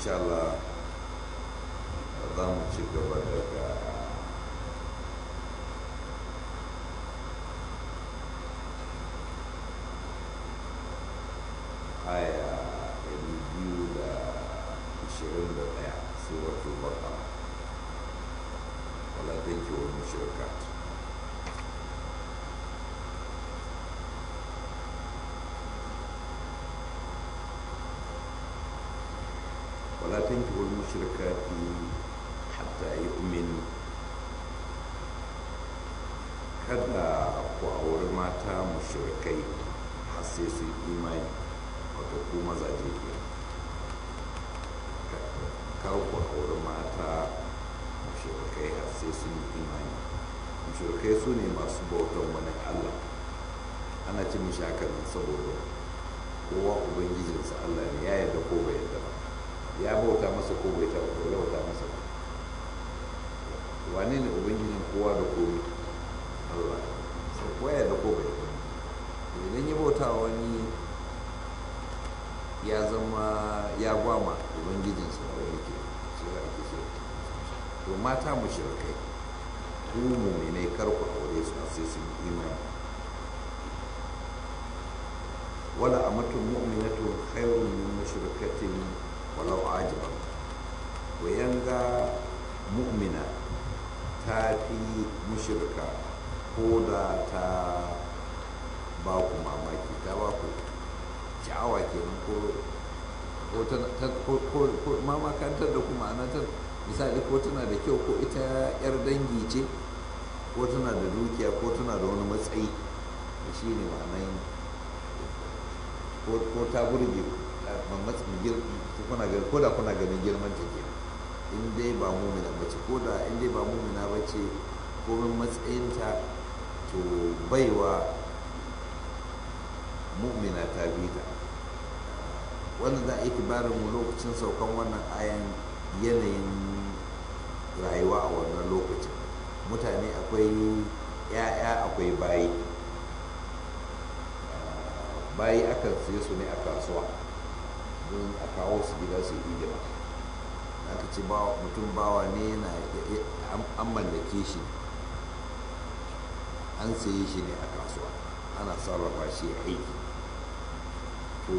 insha Allah za mu ci gaba daga aya 221 suratul baqara wala tanki wal mushrikat ولا تنكحوا المشركات حتى يؤمنوا kada ku auri mata mushrikai har sai su imani wato ku mazaje ke kar ku auri mata mushrikai har sai sun yi imani mushrikai su ne masu bautan wani allah ana ce mishi haka nan saboda kowa ubangijinsa allah ne ya yarda ko bai yarda ba ya bauta masa ko bai bauta masa ba wane ne ubangijin kowa da komi allah sai kowa ya da ko bai idan ya bauta wani ya zama ya gwama ubangijinsa da wani ke shi da ake so to mata mu shirkai ku muminai kar ku aure su sai sun yi imani wala amatun mu'minatu khairun min mushrikatin walau ajiban ku yanga mu'mina ta fi mushrika ko da ta ba ku mamaki ta ba ku sha'awa kenan ko ko mamakantar da kuma ana ta misali ko tana da kyau ko ita yar dangi ce ko tana da dukiya ko tana da wani matsayi da shi ne ma'anayin ko ta burge kuna ganin ko da kuna ganin girman ta kenan in dai ba mumina bace ko da in dai ba mumina bace komin matsayinta to baiwa mu'mina ta bi ta wanda za a yi kibarin mu lokacin saukan wannan ayan yanayin rayuwa a wannan lokacin mutane akwai 'ya'ya akwai bayi bayi akan siye su ne a kasuwa don a kawo su gida su yi hidima aka ce mutum bawa ne na an mallake shi an saye shi ne a kasuwa ana sarrafa shi ya aiki to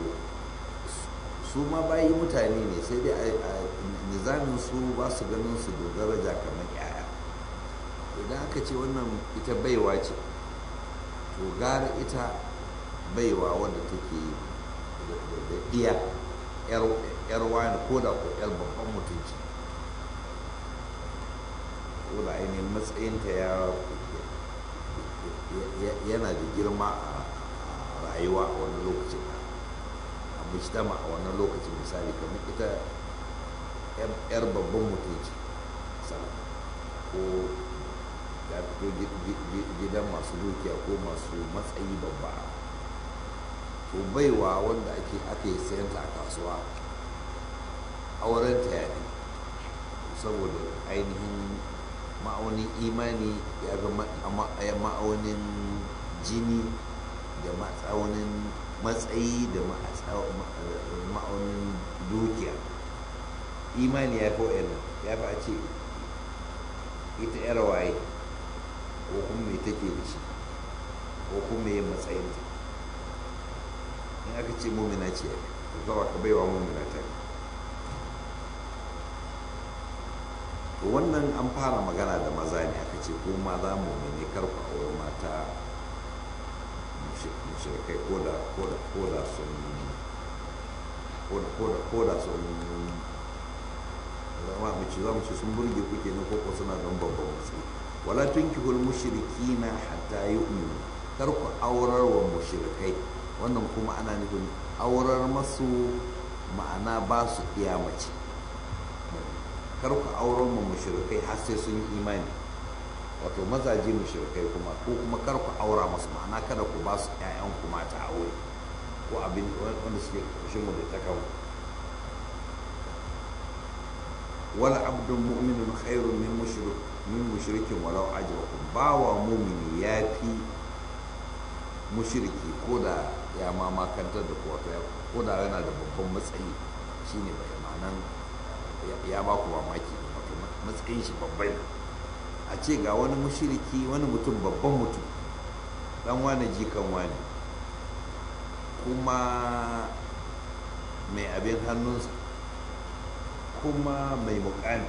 su ma bayi mutane ne sai dai a nizamin su ba su ganin su da daraja kamar yaya idan aka ce wannan ita baiwa ce to gara ita baiwa wadda take da iya yar wani ko da ko yar babban mutunci ko da ainihin matsayinta ya yana da girma a rayuwa a wani lokacin a mujtama a wani lokacin misali kamar ita yar babban mutunci ko ya fito gidan masu dukiya ko masu matsayi babba to baiwa wanda ake ake sayanta a kasuwa auren ta ya fi saboda ainihin ma'aunin imani ya ga ma'aunin jini da ma'aunin matsayi da ma'aunin dukiya imani ya fi wa'yan ya fi a ce ita yar waye ko kuma mai take da shi ko kuma mai matsayinta in aka ce mumina ce zawa ka baiwa mumina ta to wannan an fara magana da maza ne aka ce ko maza mumine karfa aure mata mushrikai ko da ko da ko da sun ko da ko da ko da sun zama mu ci za mu ci sun burge ku kenan ko ko suna don babban matsayi wala tunkihul mushrikina hatta yu'minu kar ku aurar wa mushrikai wannan kuma ana nufin aurar masu ma'ana ba su iya mace kar ku aurar ma mushrikai har sai sun yi imani wato mazaje mushrikai kuma ko kuma kar ku aura masu ma'ana kada ku ba su ƴaƴan ku mata aure ko abin wanda suke ƙarshen mu da ta kawo wala abdun mu'minun khairun min mushrik min mushrikin walau ajrakum bawa mu'mini yafi mushriki ko da ya ma makantar da kowa ko da yana da babban matsayi shine bai ma'anan ya ba ku mamaki wato matsayin shi babbai a ce ga wani mushiriki wani mutum babban mutum dan wane jikan wane kuma mai abin hannunsa kuma mai mukami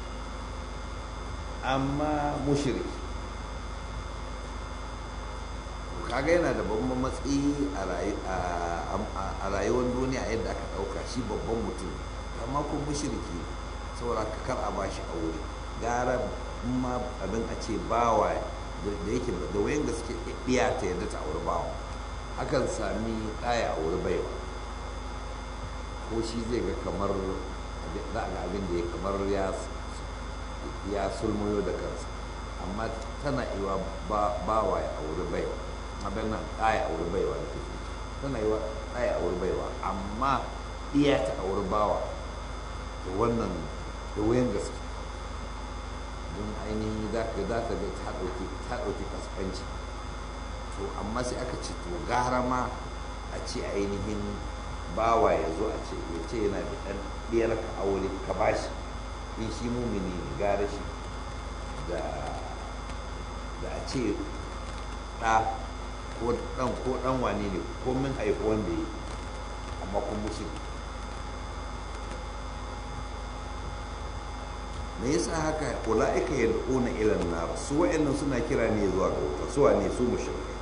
amma mushiriki kaga yana da babban matsayi a rayuwar duniya yadda aka ɗauka shi babban mutum amma kuma mushiriki saboda kar a bashi aure gara ma abin a ce bawa da yake da wayan gaske iya ta yadda ta aure bawa akan sami ɗaya aure baiwa ko shi zai ga kamar za ga abin da ya kamar ya sulmuyo da kansa amma tana iwa bawa ya aure baiwa abin nan ɗaya aure baiwa da take tana iwa ɗaya aure baiwa amma iya ta aure bawa da wannan da wayan gaske don ainihin za ka za ka ga ta ɗauki ta ɗauki kaskanci to amma sai aka ce to gara ma a ce ainihin bawa ya zo a ce ya ce yana da ɗan ɗiyar ka aure ka bashi in shi mumini ne gara shi da da a ce ɗa ko ɗan ko ɗan wane ne ko min haifi wanda ya amma kun mushi me yasa haka ulaika yad'una ila an-nar su wa'annan suna kira ne zuwa ga wuta su wane su mushrikai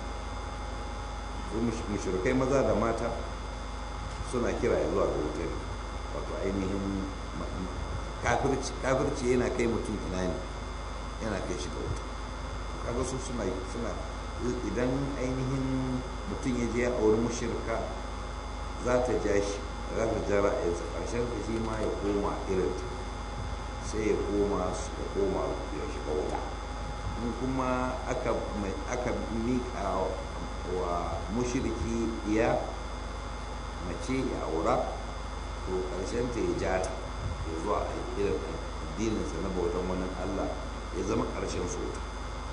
su mushrikai maza da mata suna kira zuwa ga wuta ne wato ainihin kafirci kafirci yana kai mutum ina ne yana kai shi ga wuta kaga su suna suna idan ainihin mutum ya je ya auri mushrika za ta ja shi za ta ja ra'ayinsa ƙarshen shi ma ya koma irin ta sai ya koma ya koma ya shiga wuta in kuma aka aka miƙa wa mushiriki iya mace ya aura to ƙarshen ta ya ja ta ya zuwa irin addininsa na bautan wani allah ya zama ƙarshen su wuta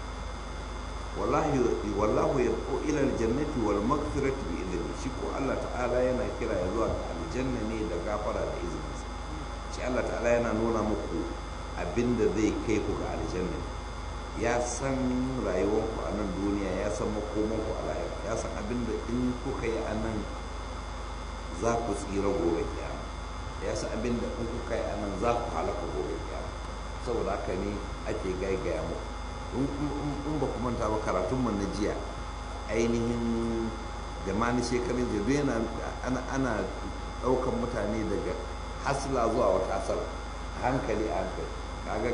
wallahu ya ko ilal jannati wal maghfirati bi idni shi ko Allah ta'ala yana kira ya zuwa ga aljanna ne da gafara da izininsa shi Allah ta'ala yana nuna muku abinda zai kai ku ga aljanna ya san rayuwarku a nan duniya ya san makomanku a lahira ya san abinda in kuka yi a nan za ku tsira gobe kiyama ya san abinda in kuka yi a nan za ku halaka gobe kiyama saboda haka ne ake gaigaya muku in ba ku manta ba karatunmu na jiya ainihin da ma na shekarun jiya yana ana ɗaukan mutane daga hasila zuwa wata hasala hankali a hankali kaga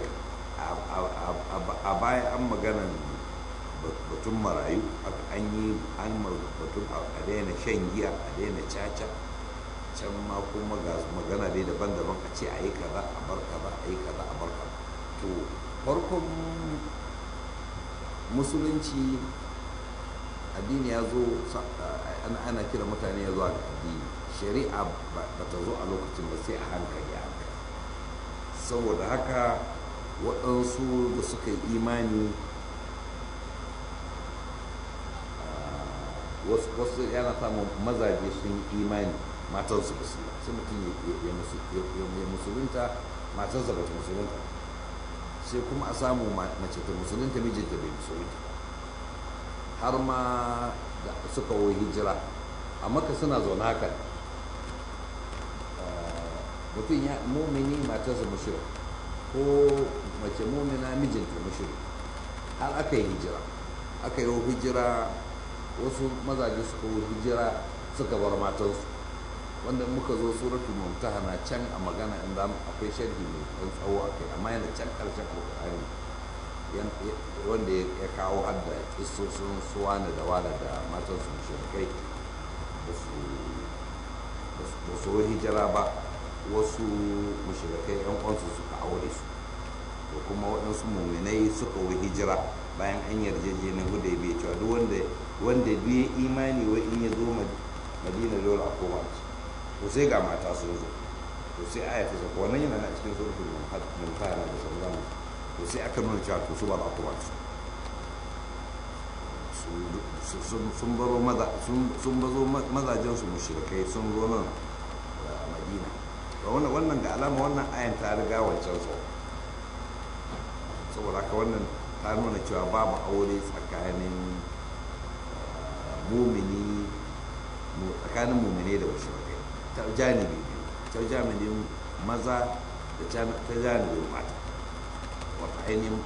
a baya an maganan batun marayu an yi an batun a daina shan giya a daina caca can ma kuma ga magana dai daban-daban a ce a yi kaza a bar kaza a yi kaza a bar kaza to farkon musulunci addini ya zo ana kira mutane ya zuwa ga addini shari'a ba ta zo a lokacin ba sai a hankali a hankali saboda haka waɗansu da suka yi imani wasu yana samun mazaje sun yi imani matansu ba su sai mutum ya musulunta matansa ba ta musulunta sai kuma a samu mace ta musulunta mijinta bai musulunta har ma da suka wo hijira a maka suna zaune haka mutum ya mumini matarsa mushrik ko mace mumina mijinta mushrik har aka yi hijira aka yi hijira wasu mazaje suka yi hijira suka bar matansu wanda muka zo suratul mumtahana can a magana inda akwai sharhi mai ɗan tsawo a kai amma yana can ƙarshen alƙur'ani wanda ya kawo hadda kisosin suwana da wala da matansu mushrikai ba su hijira ba wasu mushrikai yan uwansu suka aure su da kuma waɗansu muminai suka yi hijira bayan an yarjejeniyar hudaybiya cewa duk wanda wanda duk ya imani wa in ya zo madina dole a koma ci to sai ga mata sun zo to sai aya ta saka wannan yana na cikin suratul mumtahana da sauran to sai aka nuna cewa to su ba za a koma ci sun baro mazajen su mushrikai sun zo nan madina wannan wannan ga alama wannan ayan ta riga wancan so saboda haka wannan ta nuna cewa babu aure tsakanin mumini tsakanin mumine da wasu ta janibi biyu ta janibin maza da ta janibin mata wata ainihin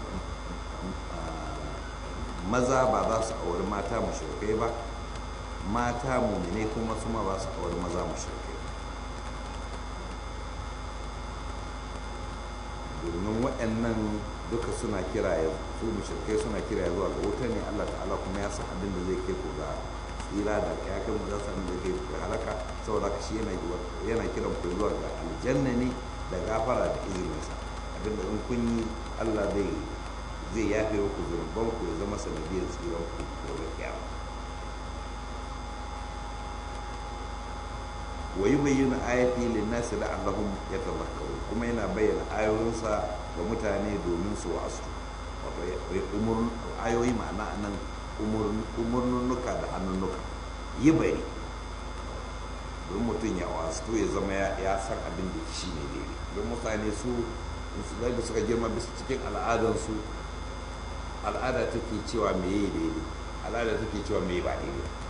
maza ba za su auri mata mashirkai ba mata mumine kuma su ma ba su auri maza mashirkai domin waɗannan duka suna kira ya su mushrikai suna kira zuwa ga wuta ne Allah ta'ala kuma ya san abin da zai kai ku ga tsira da ya kai mu za su abin da zai kai halaka saboda haka shi yana yana kiran ku zuwa ga aljanna ne da gafara da izininsa abin da in kun yi Allah zai zai yafe ku zurban ku ya zama sanadiyar tsiran ku gobe kiyama wa yubayyinu ayati lin-nasi la'allahum yatadhakkarun kuma yana bayyana ayoyinsa ga mutane domin su wasu wato ayoyi ma'ana nan umurnuka da hannunnuka yi bari don mutum ya wasu ya zama ya san abin da shi ne daidai don mutane su musulmai da suka girma bisa cikin al'adansu al'ada take cewa me yi daidai al'ada take cewa me ba daidai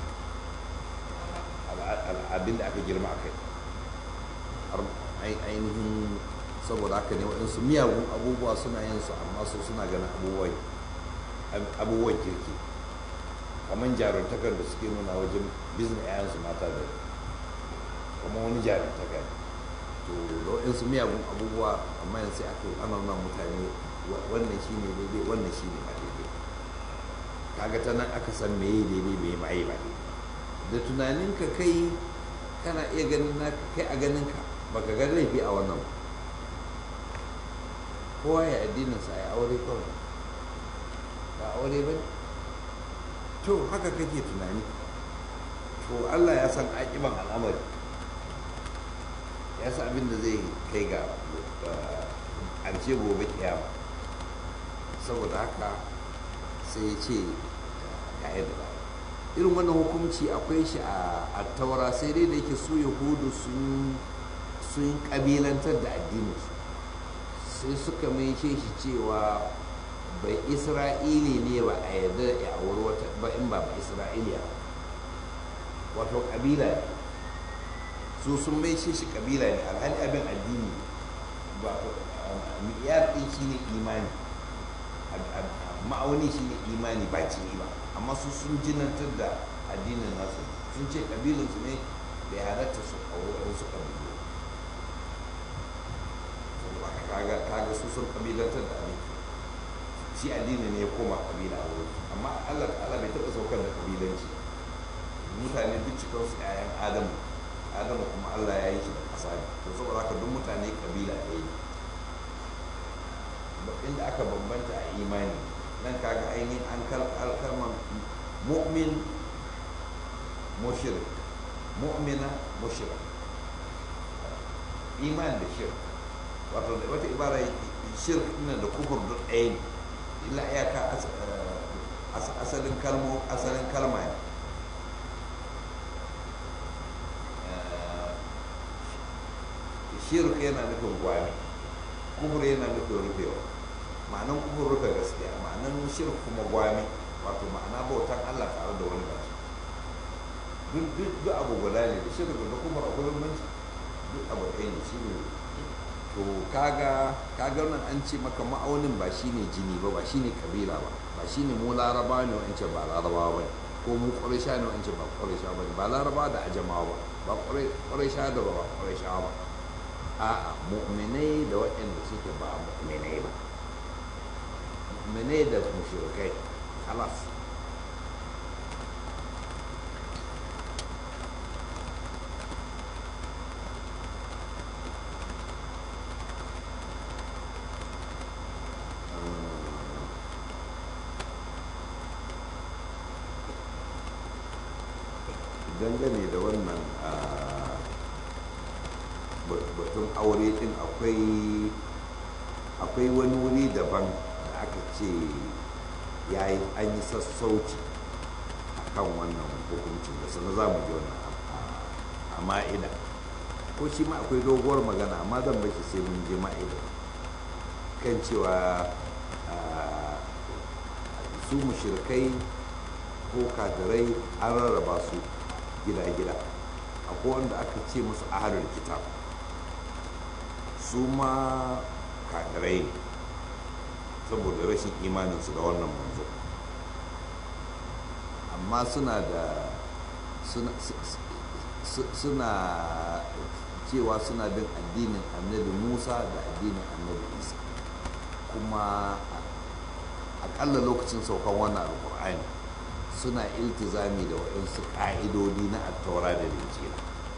abin da aka girma a kai ainihin saboda haka ne waɗansu miyagun abubuwa suna yin su amma su suna ganin abubuwan kirki kamar jaruntakar da suke nuna wajen bizin yayansu mata da kuma wani jaruntaka to da waɗansu miyagun abubuwa amma yanzu sai aka ana nuna mutane wannan shi ne daidai wannan shi ne ba daidai kaga ta nan aka san me yi daidai me ma yi ba daidai da tunaninka kai kana iya ganin na kai a ganinka baka ga laifi a wannan ba kowa ya addininsa ya aure kawai ba aure ba to haka kake tunani to allah ya san aƙiban al'amari ya san abin da zai kai ga ƙarshe gobe kiyama saboda haka sai ya ce ga yadda ba irin wannan hukunci akwai shi a taura sai dai da yake su yahudu sun ƙabilantar da addininsu sai suka mai shi cewa bai isra'ili ne ba a yarda ya auri wata ba in ba ba isra'iliya wato kabila ne su sun mai shi shi kabila ne alhali abin addini ba miyar din shi ne imani ma'auni shi ne imani ba jini ba amma su sun jinantar da addinin nasu sun ce kabilansu ne bai halatta su auri wasu kabilu kaga kaga su sun kabilantar da abin shi addini ne ya koma kabila a wurin amma Allah Allah bai taɓa saukar da kabilanci mutane duk cikin su ƴaƴan Adamu Adamu kuma Allah ya yi shi da ƙasa ne to saboda haka duk mutane kabila ɗaya ne inda aka bambanta a imani nan kaga ainihin an kalmar mu'min mushrik mu'mina mushrik iman da shirk wato wata ibara shirk ina da kufur duk ɗaya ne illa iyaka asalin kalmo asalin kalma ne shirk yana nufin gwami kufur yana nufin rufewa ma'anan kufur rufe gaskiya ma'anan shirk kuma gwami wato ma'ana bautan allah tare da wani bashi duk duk abu guda ne da shirk da kufur akwai bambanci duk abu ɗaya ne shi ne to kaga kaga nan an ce maka ma'aunin ba shine jini ba ba shine kabila ba ba shine mu laraba ne wa'ance ba laraba ba ko mu ƙwarisha ne wa'ance ba ƙwarisha ba ba laraba da ajamawa ba ba ƙwarisha da ba ƙwarisha ba a'a mu'minai da waɗanda suke ba mu'minai ba mu'minai da mushrikai halas dangane da wannan batun aure din akwai akwai wani wuri daban da aka ce ya yi an yi sassauci a kan wannan hukuncin da sana za mu ji wannan a ma'ida ko shi ma akwai doguwar magana amma zan bashi sai mun je ma'ida kan cewa su mushrikai ko kafirai an rarraba su gida-gida akwai wanda aka ce musu ahalar kitab su ma kafirai ne saboda rashin imaninsu da wannan manzo amma suna da suna cewa suna bin addinin annabi musa da addinin annabi isa kuma akalla lokacin saukan wannan alkur'ani suna iltizami da waɗansu ƙa'idodi na attaura da linjila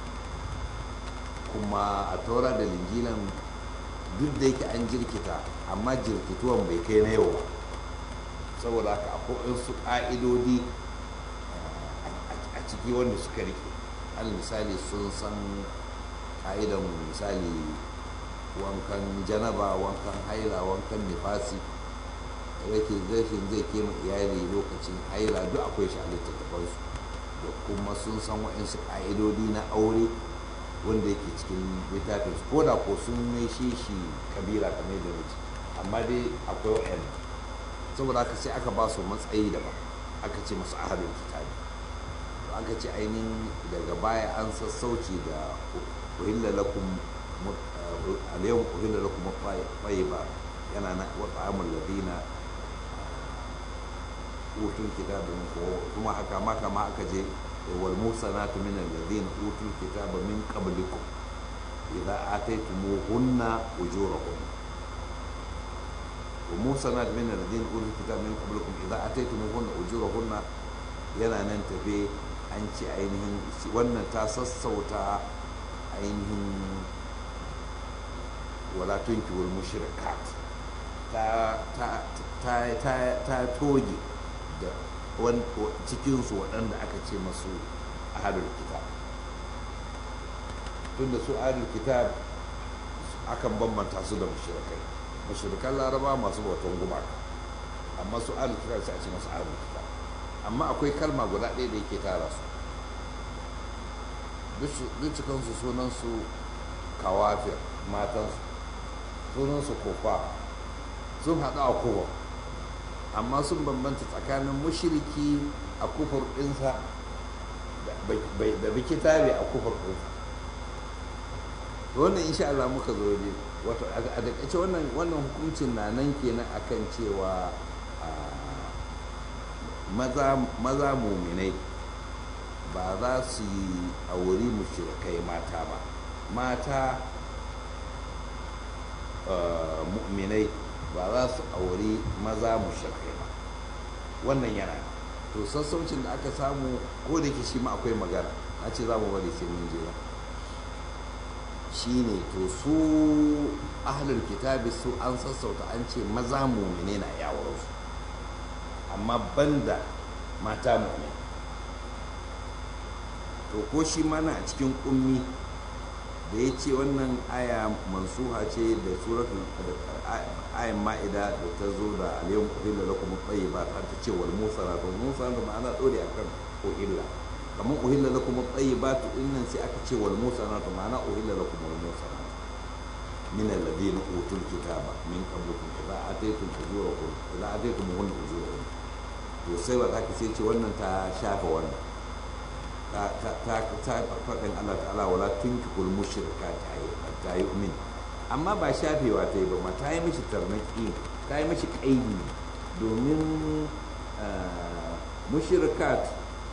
kuma attaura da linjilan duk da yake an jirkita amma jirkituwan bai kai na yau ba saboda haka akwai wasu ƙa'idodi a ciki wanda suka rike al misali sun san ƙa'idan misali wankan janaba wankan haila wankan nifasi rake rashin zai kema iyali lokacin haila duk akwai shi a littattafansu da kuma sun san waɗansu ƙa'idodi na aure wanda yake cikin littafin su koda ko sun mai shi shi kabila kamar da wuce amma dai akwai waɗanda saboda haka sai aka ba su matsayi daban aka ce masu ahadin kitabi aka ce ainihin daga baya an sassauci da uhilla lakum al-yawm uhilla lakum at-tayyiba yana na wa ta'amul ladina utul kitaba min kuma haka ma kama aka je wal musanatu min alladhina utul kitaba min qablikum idza ataytumuhunna ujurahun wa musanat min alladhina utul kitaba min qablikum idza ataytumuhunna ujurahunna yana nan tafe an ce ainihin wannan ta sassauta ainihin wala tunkihul mushrikat ta ta ta ta toge da cikinsu waɗanda aka ce masu ahalul kitab tunda su ahalul kitab akan bambanta su da mushrikai mushrikan laraba masu bautan gumaka amma su ahalul kitab sai a ce masu ahalul kitab amma akwai kalma guda ɗaya da yake tara su duk cikinsu sunansu kawafir matansu sunansu kofa sun haɗu a kowa amma sun bambanta tsakanin mushiriki a kufur ɗinsa da bikitabe a kufur ɗinsa wannan insha Allah muka zo ne wato a takaice wannan wannan hukuncin na nan kenan akan cewa maza maza muminai ba za su yi auri mushrikai mata ba mata mu'minai ba za su auri maza mushrikai ba wannan yana to sassaucin da aka samu ko da ke shi ma akwai magana a ce za mu bari sai mun je shi ne to su ahalar kitabi su an sassauta an ce maza mu'minai na yawon su amma banda mata mu'minai to ko shi mana a cikin ummi da ya ce wannan aya mansuha ce da suratul ayan ma'ida da ta zo da aliyan uhilla lakum at-tayyibat har ta ce wal musara to musara da ma'ana dore akan uhilla kamar uhilla lakum at-tayyibat innan sai aka ce wal musara to ma'ana uhilla lakum wal musara min alladhina utul kitaba min qablikum idza ataytum ujurakum idza ataytum hunna ujurakum to sai ba za ka sai ce wannan ta shafa wannan ta faɗin Allah ta'ala wala tunkihul mushrika ta yi umin amma ba shafewa ta yi ba ma ta yi mishi tarnaki ta yi mishi ƙaidi domin mushrikat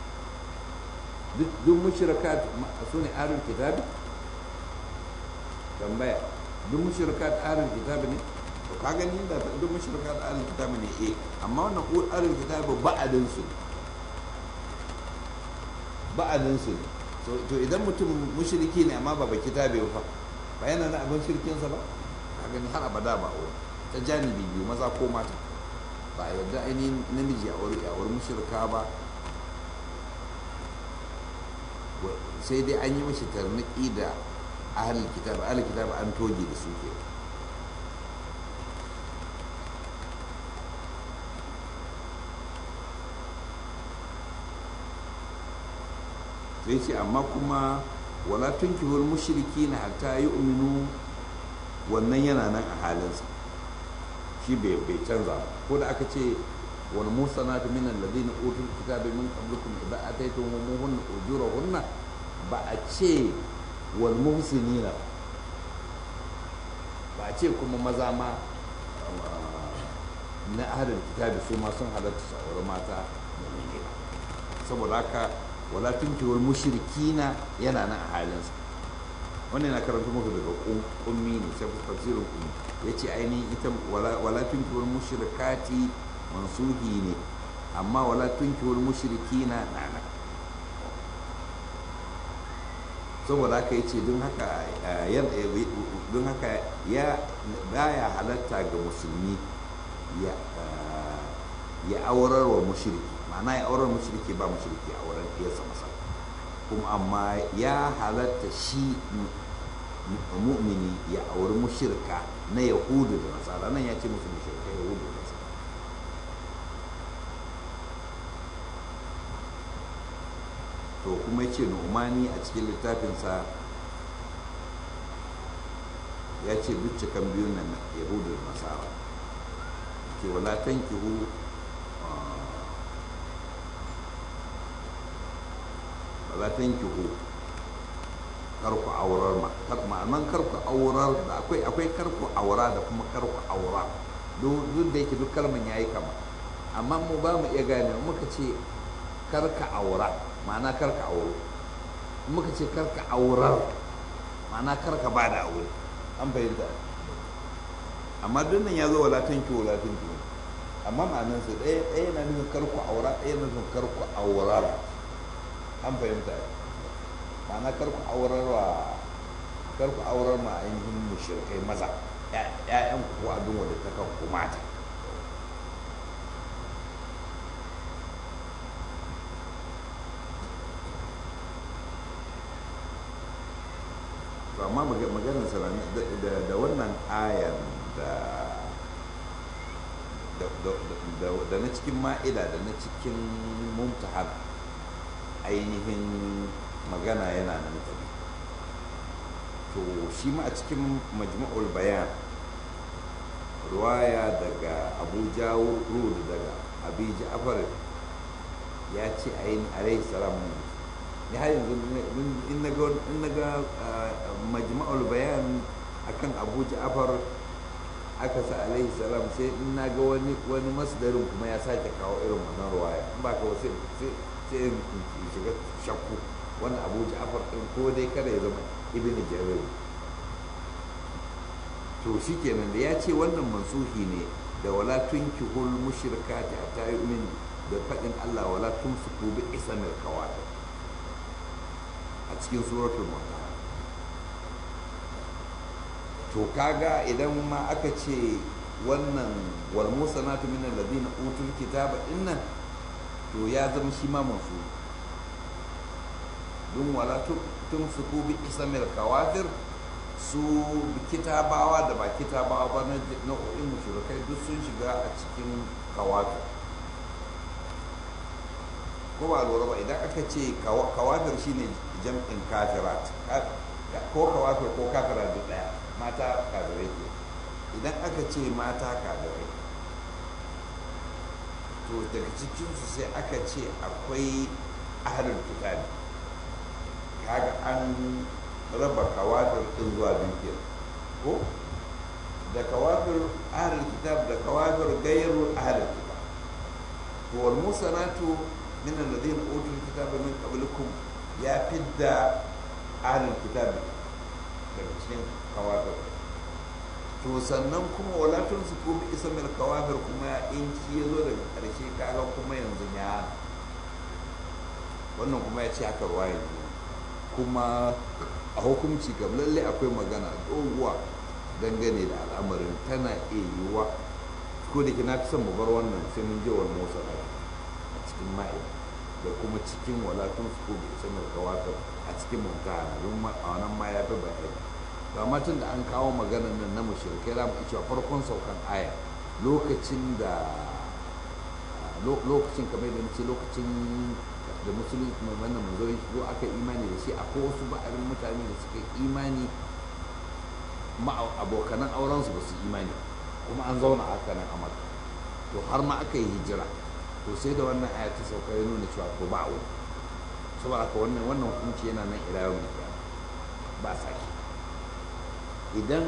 duk mushrikat su ne arin kitabi tambaya duk mushrikat arin kitabi ne to ka gani da duk mushrikat arin kitabi ne eh amma wannan arin kitabi ba'adin su ne ba'adinsu ne to idan mutum mushriki ne amma ba baki tabe ba ba yana na abin shirkinsa ba a gani har abada ba a ta janibi biyu maza ko mata ba a yadda ainihin namiji a wuri a wurin mushrika ba sai dai an yi mashi tarniki da ahalin kitab ahalin kitab an toge da su ke sai ce amma kuma wala tunkihul mushrikina hatta yu'minu wannan yana nan a halinsa shi bai canza ko da aka ce wal musanatu min alladhina utul kitaba min qablikum idza ataytumuhunna ujurahunna ba a ce wal muhsinina ba a ce kuma maza ma na ahlul kitabi su ma sun halatta su aure mata mu'mini ba saboda haka wala tunkihul mushrikina yana nan a halinsa wannan na karanta muku daga ummi ne sai tafsirin ummi yace ainihin ita wala tunkihul mushrikati mansuhi ne amma wala tunkihul mushrikina na nan saboda haka yace don haka don haka ya baya halatta ga musulmi ya ya aurar wa mushriki ma'ana ya aurar mushriki ba mushriki auren ɗiyarsa masa kuma amma ya halatta shi mu'mini ya auri mushrika na yahudu da nasara nan ya ce musu mushrika yahudu da nasara to kuma ce nu'mani a cikin littafinsa ya ce duk cikan biyun nan yahudu da nasara ke wala tankihu wala tankihu karku aurar ma ma'anan karku aurar da akwai akwai karku aura da kuma karku aura duk da yake duk kalman yayi kama amma mu ba mu iya gane muka ce karka aura ma'ana karka auro muka ce karka aurar ma'ana karka ba da aure an fahimta amma duk nan ya zo wala tanki wala tanki amma ma'anan su ɗaya ɗaya na nufin karku aura ɗaya na nufin karku aurar an fahimta ma'ana karku aurar wa karku aurar ma ainihin mushrikai maza ƴaƴan ku abin wadda ta kan ku mata to amma maganar sa da wannan ayan da da na cikin ma'ida da na cikin mumtahan ainihin magana yana nan tabi to shi ma a cikin majmu'ul bayan ruwaya daga abu jawur daga abi ja'far ya ce ayin alayhi salam ya har yanzu in na ga majmu'ul bayan akan abu ja'far aka sa alayhi salam sai in na ga wani wani masdarin kuma ya sake kawo irin wannan ruwaya in ba ka sai sai in shiga shakku wani abu ja'far din ko dai kada ya zama ibn jarir to shikenan da ya ce wannan mansuhi ne da wala tunkihul mushrikati hatta yu'min da fadin Allah wala tumsiku bi ismil kawatib a cikin suratul mumtahana to kaga idan ma aka ce wannan wal musanatu min alladhina utul kitaba dinnan to ya zama shi ma mansuhi don wala tun su bi isamil kawafir su kitabawa da ba kitabawa ba na nau'in mushrikai duk sun shiga a cikin kawafir ko ba lura ba idan aka ce kawafir shine jam'in kafirat ko kawafir ko kafira duk daya mata kafirai ke idan aka ce mata kafirai to daga cikinsu sai aka ce akwai ahalin kitabi kaga an raba kawafir din zuwa biyu ko da kawafir ahlul kitab da kawafir gairu ahlul kitab to wal musanatu min alladhina utul kitaba min qablikum ya fidda ahlul kitab daga cikin kawafir to sannan kuma wala tunsiku bi ismil kawafir kuma in ki yazo daga karshe kaga kuma yanzu ya wannan kuma ya ce haka ruwa yanzu kuma a hukunci kam lalle akwai magana doguwa dangane da al'amarin tana iya yiwuwa ko da ke na fi son mu bar wannan sai mun je wani motsa a cikin ma'ida da kuma cikin walatun su ko bai sanar kawatar a cikin mutane don a wannan ma ya fi bayani ga matan da an kawo maganar nan na mashirkai za mu iya cewa farkon saukan aya lokacin da lokacin kamar da nace lokacin da musulunci wannan manzo ko aka imani da shi akwai wasu ba'arin mutane da suka imani ma abokanan aurensu ba su imani kuma an zauna haka nan a maka to har ma aka yi hijira to sai da wannan aya ta sauka ya nuna cewa to ba wani saboda haka wannan wannan hukunci yana nan ila yau ba sake idan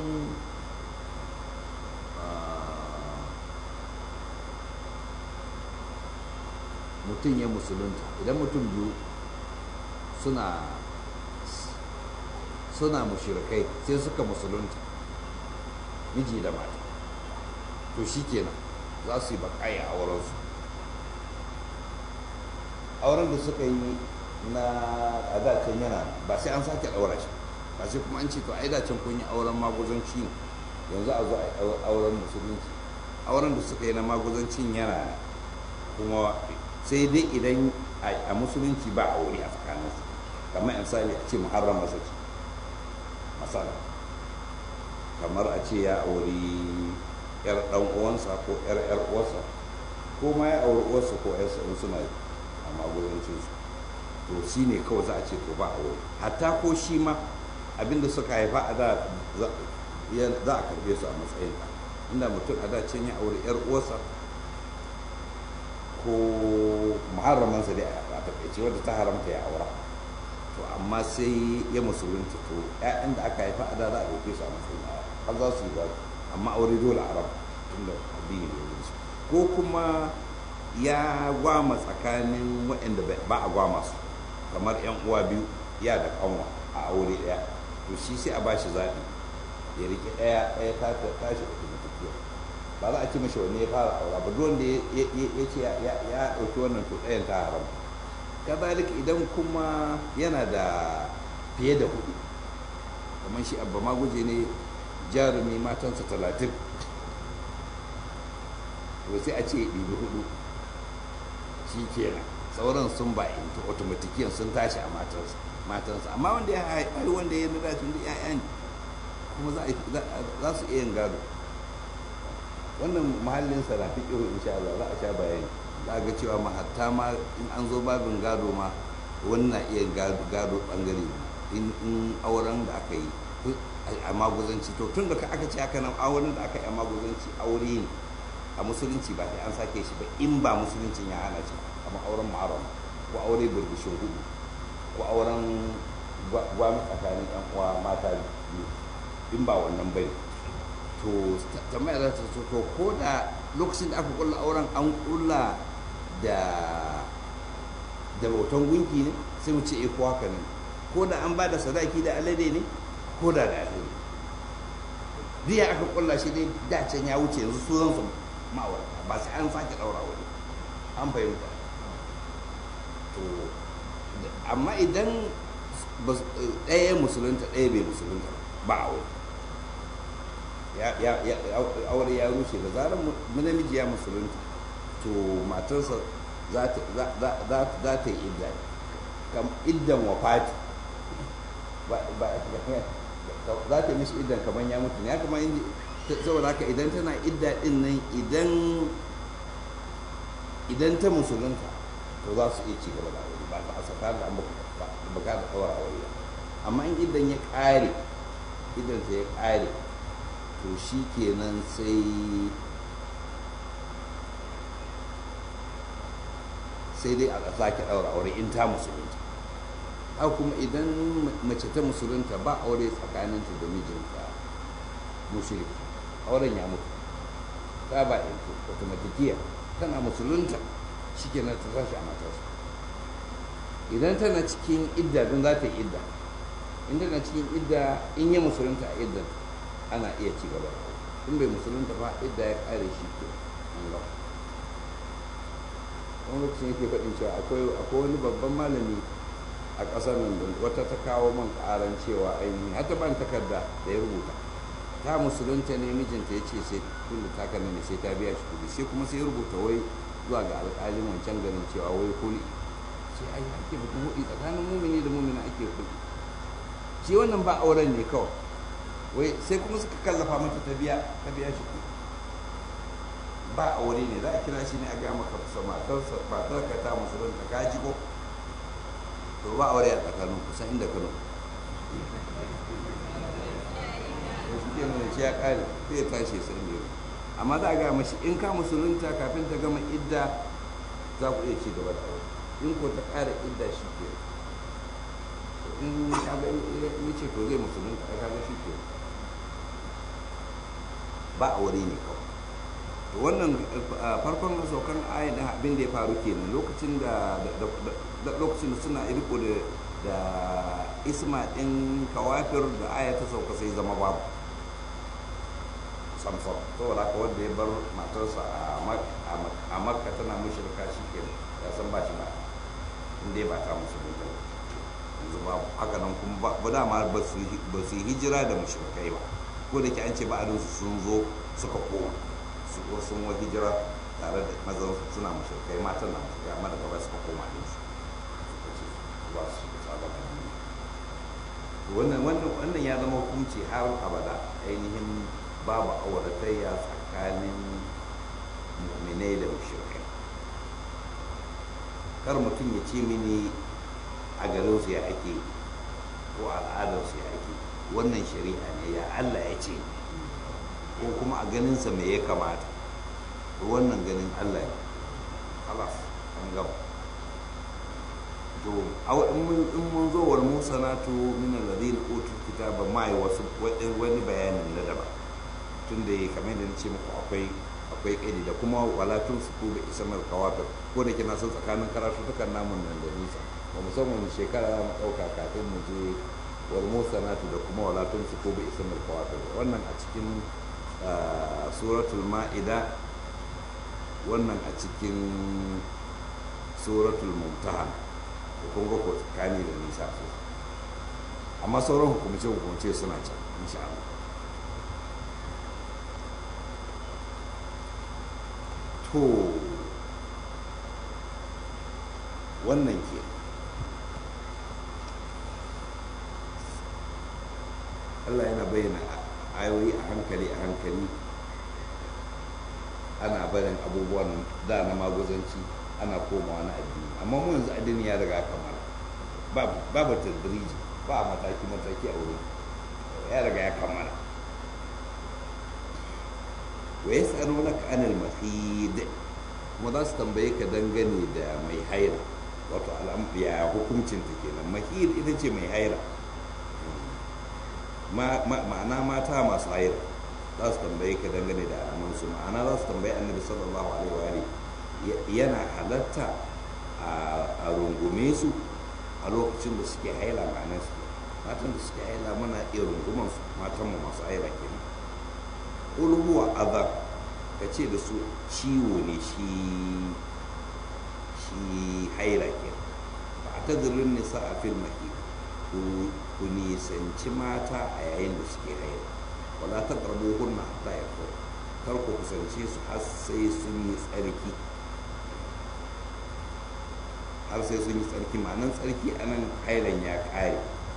mutum ya musulunta idan mutum biyu suna suna mushrikai sai suka musulunta miji da mata to shi kenan za su yi bakaya a wurinsu auren da suka yi na a dacen yana ba sai an sake ɗaura shi ba sai kuma an ce to ai dacen kun yi auren maguzanci ne yanzu a zo a auren musulunci auren da suka yi na maguzancin yana kuma sai dai idan a musulunci ba aure a tsakaninsu kamar misali a ce muharram masa ce masala kamar a ce ya auri yar dan uwansa ko yar yar uwarsa ko ma ya auri uwarsa ko yarsa in suna a magudancin su to shi ne kawai za a ce to ba aure hatta ko shi ma abinda suka haifa a da za a karbe su a matsayin inda mutum a da can ya auri yar uwarsa ko muharramansa dai a takaice wadda ta haramta ya aura to amma sai ya musulunta to ƴaƴan da aka haifa a da za a ɗauke su a matsayin har za su yi ba amma aure dole a raba tunda addini ne su ko kuma ya gwama tsakanin waɗanda ba a gwama su kamar yan uwa biyu ya da kanwa a aure ɗaya to shi sai a ba shi zaɓi ya riƙe ɗaya ɗaya ta tashi da kuma tafiya ba za a ci mashi wanne ya fara aura ba duk wanda ya ce ya ɗauki wannan to ɗayan ta haram kazalik idan kuma yana da fiye da hudu kamar shi abba maguje ne jarumi matansa talatin to sai a ce ya ɗibi hudu shi kenan sauran sun ba into automatikiyan sun tashi a matansa matansa amma wanda ya haifi wanda ya nada tun da 'ya'ya ne kuma za su iya yin gado wannan mahallinsa na fiƙiru insha Allah za a sha bayani za ga cewa ma hatta ma in an zo babin gado ma wani na iya gado bangare in auren da aka yi a maguzanci to tun da aka ce aka nan auren da aka yi a maguzanci aure ne a musulunci ba sai an sake shi ba in ba musuluncin ya hana shi kamar auren ma'aram ko aure burbushin hudu ko auren gwami tsakanin yan uwa mata biyu in ba wannan bai to tambaya za ta to ko da lokacin da aka kulla auren an kulla da da bautan gunki ne sai mu ce eh ko haka ne ko da an ba da sadaki da alade ne ko da da alade duk ya aka kulla shi dai dacen ya wuce yanzu su zan su ma'aurata ba sai an sake daura wani an fahimta to amma idan ɗaya musulunta ɗaya bai musulunta ba a wani aure ya rushe da zarar namiji ya musulunta to matarsa za ta yi idda kam iddan wafati za ta yi mishi iddan kamar ya mutu ya kamar saboda haka idan tana idda din nan idan idan ta musulunta to za su iya ci gaba da aure ba ta asaka da an baka da tsawar aure amma in idan ya ƙare idan ta ya ƙare to shi kenan sai sai dai a sake ɗaura aure in ta musulunta a kuma idan mace ta musulunta ba aure tsakaninta da mijinta mushrik auren ya mutu ta ba yanzu automatikiya tana musulunta shi kenan ta tashi a matarsa idan tana cikin idda don za ta yi idda in tana cikin idda in yi musulunta a iddan ana iya ci gaba da in bai musulunta ba idda ya kare shi ke an gaba wani lokacin yake faɗin cewa akwai wani babban malami a ƙasar nan da wata ta kawo man ƙaran cewa ainihin hata ban takarda da ya rubuta ta musulunta ne mijinta ya ce sai tunda ta kana ne sai ta biya shi kuɗi sai kuma sai ya rubuta wai zuwa ga alƙalin wancan garin cewa wai kuli sai ai ake batun hudu tsakanin mumini da mumina ake kuɗi shi wannan ba auren ne kawai wai sai kuma suka kallafa mata ta biya ta biya shi kuɗi ba aure ne za a kira shi ne a gaya maka sa matarsa matar ka ta musulunta ka ji ko to ba aure a tsakanin kusan inda kano to shi ke nuna ya kare sai ya tashi sai ne amma za a gaya mashi in ka musulunta kafin ta gama idda za ku iya ci gaba da aure in ko ta ƙara idda shi ke in kaga in ce to zai musulunta a kaga shi ke ba aure ne kawai to wannan farkon saukan ayin da abin da ya faru kenan lokacin da lokacin da suna irko da da isma din kawafir da aya ta sauka sai zama babu samson saboda haka wanda ya bar matarsa a makka tana mushrika shi ke ya san ba shi ba inda ba ta musulunta yanzu babu haka nan kuma ba dama ba su yi hijira da mushrikai ba ko da ke an ce ba'adinsu sun zo suka koma su ko sun wa hijira tare da mazan suna mushrikai matan na mushrikai amma daga baya suka koma din su suka ce ba su shiga sabon addini wannan wannan wannan ya zama hukunci har abada ainihin babu auratayya tsakanin mu'minai da mushrikai kar mutum ya ce mini a garin su ya ake ko al'adar su ya ake wannan shari'a ne ya Allah ya ce ko kuma a ganinsa me ya kamata to wannan ganin Allah ne halas an gaba to in mun zo wal musanatu min alladhina utul kitaba ma yi wasu wani bayanin na daban tunda kamar da nace muku akwai akwai kaidi da kuma wala tun su ku bi ismar kawafir ko da kina son tsakanin karatu dukan namun nan da nisa ba mu san wani shekara za mu dauka kafin mu je wal musanatu da kuma wala tun su ku bi ismar kawafir wannan a cikin suratul ma'ida wannan a cikin suratul mumtahan da kun ga ko tsakani da nisa su amma sauran hukumce hukumce suna can insha Allah to wannan ke Allah yana bayyana ayoyi a hankali a hankali ana barin abubuwan da na maguzanci ana komawa na addini amma mu yanzu addini ya riga kamar babu tadriji ba a mataki mataki a wurin ya riga ya kammala wa yas'alunaka anil mahid kuma za su tambaye ka dangane da mai haira wato ya hukuncin ta kenan mahid ita ce mai haira ma'ana mata masu haira za su tambaye ka dangane da alamansu ma'ana za su tambaye annabi sallallahu alaihi wa yana halatta a rungume su a lokacin da suke haila ma'anar su matan da suke haila muna iya runguman su matan mu masu haila kenan qul huwa adha ka ce da su ciwo ne shi shi haila kenan ba ta zirin nisa a fil mahi ku nisanci mata a yayin da suke haila wala ta karbo hunna hatta ya kar ku kusance su har sai sun yi tsarki har sai sun yi tsarki ma'anan tsarki a nan hailan ya ƙare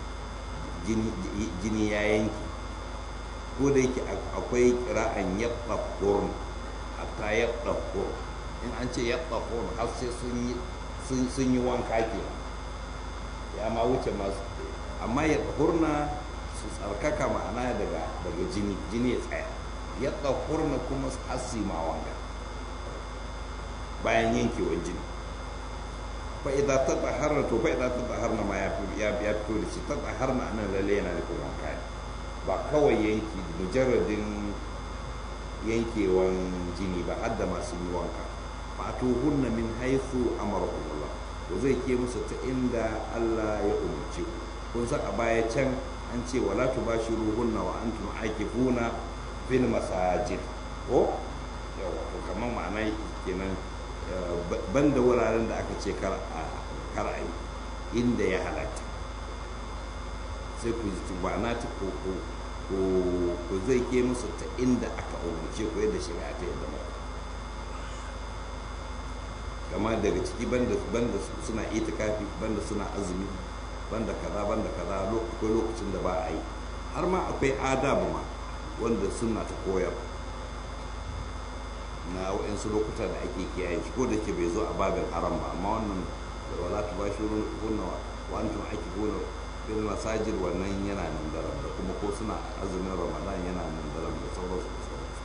jini ya yanki ko da yake akwai kira'an yabba kurun hatta yabba kurun in an ce yabba kurun har sai sun yi wanka ke ya ma wuce masu amma ya hurna su tsarkaka ma'ana daga jini jini ya tsaya yabba kurna kuma su hasi ma wanka bayan yankewar jini fa'iza ta tsaharna to fa'iza ta tsaharna ma ya fito da shi ta tsaharna nan lalle yana da kuma wanka ba kawai yanki mujarradin yankewan jini ba har da masu yi wanka ba to hunna min haisu amarahumullah to zai ke musu ta inda Allah ya umarce ku kun san a baya can an ce wala tubashiruhunna wa antum aakifuna fil masajid ko yawa to kamar ma'ana kenan banda wuraren da aka ce kar a yi inda ya halatta sai ku ji ma'ana ta ko ko zai ke musu ta inda aka umarce ku yadda shari'a ta yadda ba kama daga ciki banda suna itikafi banda suna azumi banda kaza banda kaza akwai lokacin da ba a yi har ma akwai adabu ma wanda suna ta koyar na waɗansu lokuta da ake kiyaye shi ko da ke bai zo a babin haram ba amma wannan da wala ta bashi hunna wa antum ake gona fil masajid wannan yana nan daram da kuma ko suna azumin ramadan yana nan daram da sauransu da sauransu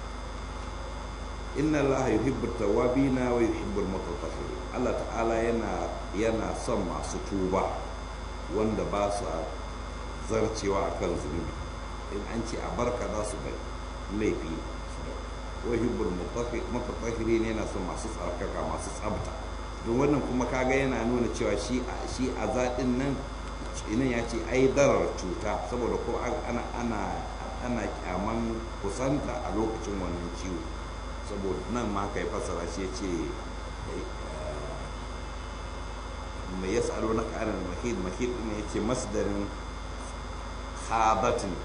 inna allaha yuhibbu tawabina wa yuhibbu al-mutatahhirin Allah ta'ala yana yana son masu tuba wanda ba su zarcewa akan zunubi in an ce a barka za su bai laifi wa yuhibbu al-mutatahhirin yana son masu tsarkaka masu tsabta don wannan kuma kaga yana nuna cewa shi shi a zaɗin nan inan ya ce ai darar cuta saboda ko ana ana ana kyaman kusanta a lokacin wannan ciwo saboda nan ma ka yi fasara shi ya ce mai ya tsaro na ƙarin mahid mahid ne ya ce masdarin habatin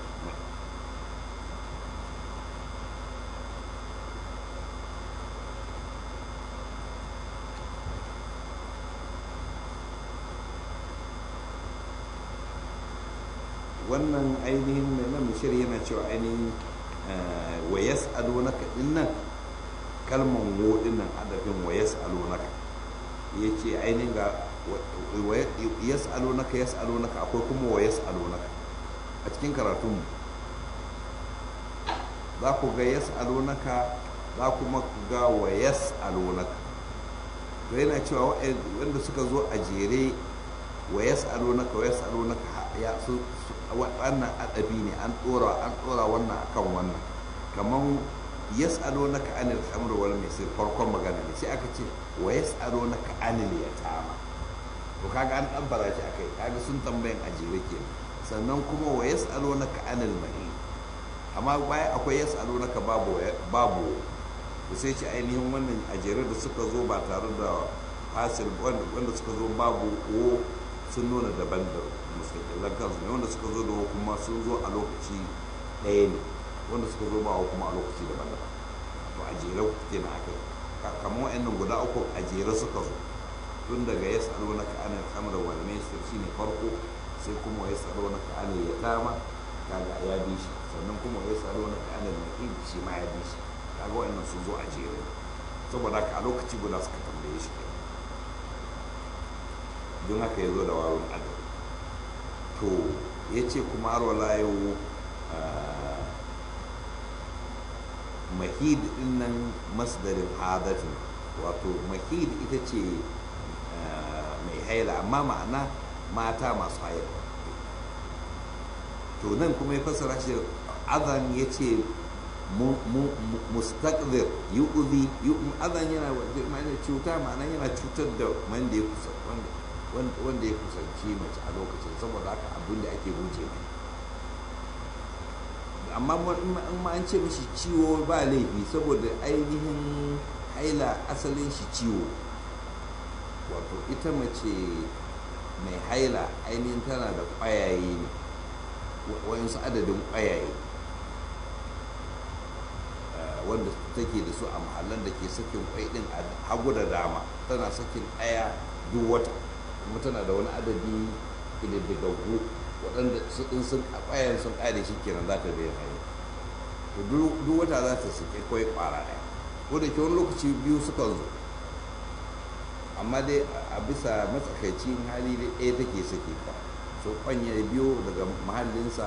wannan ainihin mai nan mishir yana cewa ainihin wa yas'alunaka dinnan kalman wo dinnan adafin wa yas'alunaka yace ainihin ga yas'alunaka yas'alunaka akwai kuma wa yas'alunaka a cikin karatun za ku ga yas'alunaka za kuma ku ga wa yas'alunaka to yana cewa wanda suka zo a jere wa yas'alunaka wa yas'alunaka ya su wannan adabi ne an dora an dora wannan akan wannan kaman yas'alunaka anil khamr wal maisir farkon magana ne sai aka ce wa yas'alunaka anil yatama to kaga an dan fara shi akai kaga sun tambayan ajire kenan sannan kuma wa yas'alunaka anil mahid amma baya akwai yas'alunaka babu babu to sai ce ainihin wannan ajere da suka zo ba tare da fasil wanda suka zo babu ko sun nuna daban da mustaƙilan kansu ne wanda suka zo da kuma sun zo a lokaci ɗaya ne wanda suka zo ba kuma a lokaci daban daban to a jere ke na aka kamar wa'annan guda uku a jere suka zo tun daga ya tsaro na ka'anin kamar wal maisir shine farko sai kuma ya tsaro na ka'anin ya tama kaga ya bi shi sannan kuma ya tsaro na ka'anin mahid shi ma ya bi shi kaga wa'annan sun zo a jere saboda haka a lokaci guda suka tambaye shi kenan don haka ya zo da warin adam to ya ce kuma har wala yau mahid din nan masdarin hadatin wato mahid ita ce mai haila amma ma'ana mata masu haila to nan kuma ya fassara shi azan ya ce mustaqdir yu'zi azan yana cuta ma'ana yana cutar da wanda ya kusa wanda ya kusanci mace a lokacin saboda haka abin da ake guje mai amma in ma an ce mishi ciwo ba laifi saboda ainihin haila asalin shi ciwo wato ita mace mai haila ainihin tana da ƙwayaye ne wayansu adadin ƙwayaye wanda take da su a mahallan da ke sakin kwai din a hagu da dama tana sakin ɗaya duk wata kuma tana da wani adadi ƙididdigaggu waɗanda su ɗin sun a ƙwayan sun ƙare shi kenan za ta daina hayo to duk wata za ta sake kwai ƙwara ɗaya ko da ke wani lokaci biyu suka zo amma dai a bisa matsakaicin hali da ɗaya take sake ka so kwanya biyo daga mahallinsa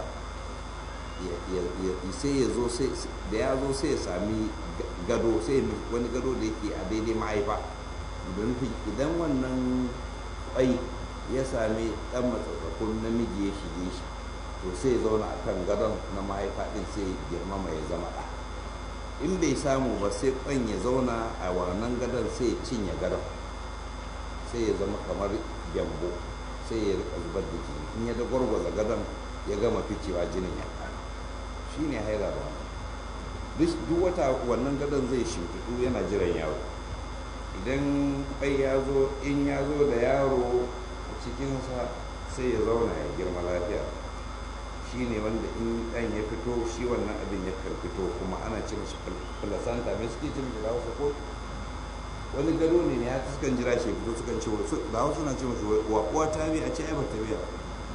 sai ya zo da ya zo sai ya sami gado sai wani gado da yake a daidai mahaifa idan wannan kwai ya sami dan matsatsakun namiji ya shige shi to sai ya zauna a kan gadon na mahaifa din sai girmama ya zama ɗa in bai samu ba sai kwan ya zauna a wannan gadon sai ya cinye gadon sai ya zama kamar gyambo sai ya rika zubar da jini in ya da gwargwaza gadon ya gama ficewa jinin ya kare shi ne haila da wannan duk wata wannan gadon zai shimfiɗu yana jiran yaro idan bai ya zo in ya zo da yaro a cikinsa sai ya zauna ya girma lafiya shi ne wanda in ɗan ya fito shi wannan abin ya kan fito kuma ana ce mashi placenta mai suke jin da hausa ko wani gado ne ya sukan jira shi fito sukan ce da hausa na ce mashi wa uwa ta biya a ce ai ba ta biya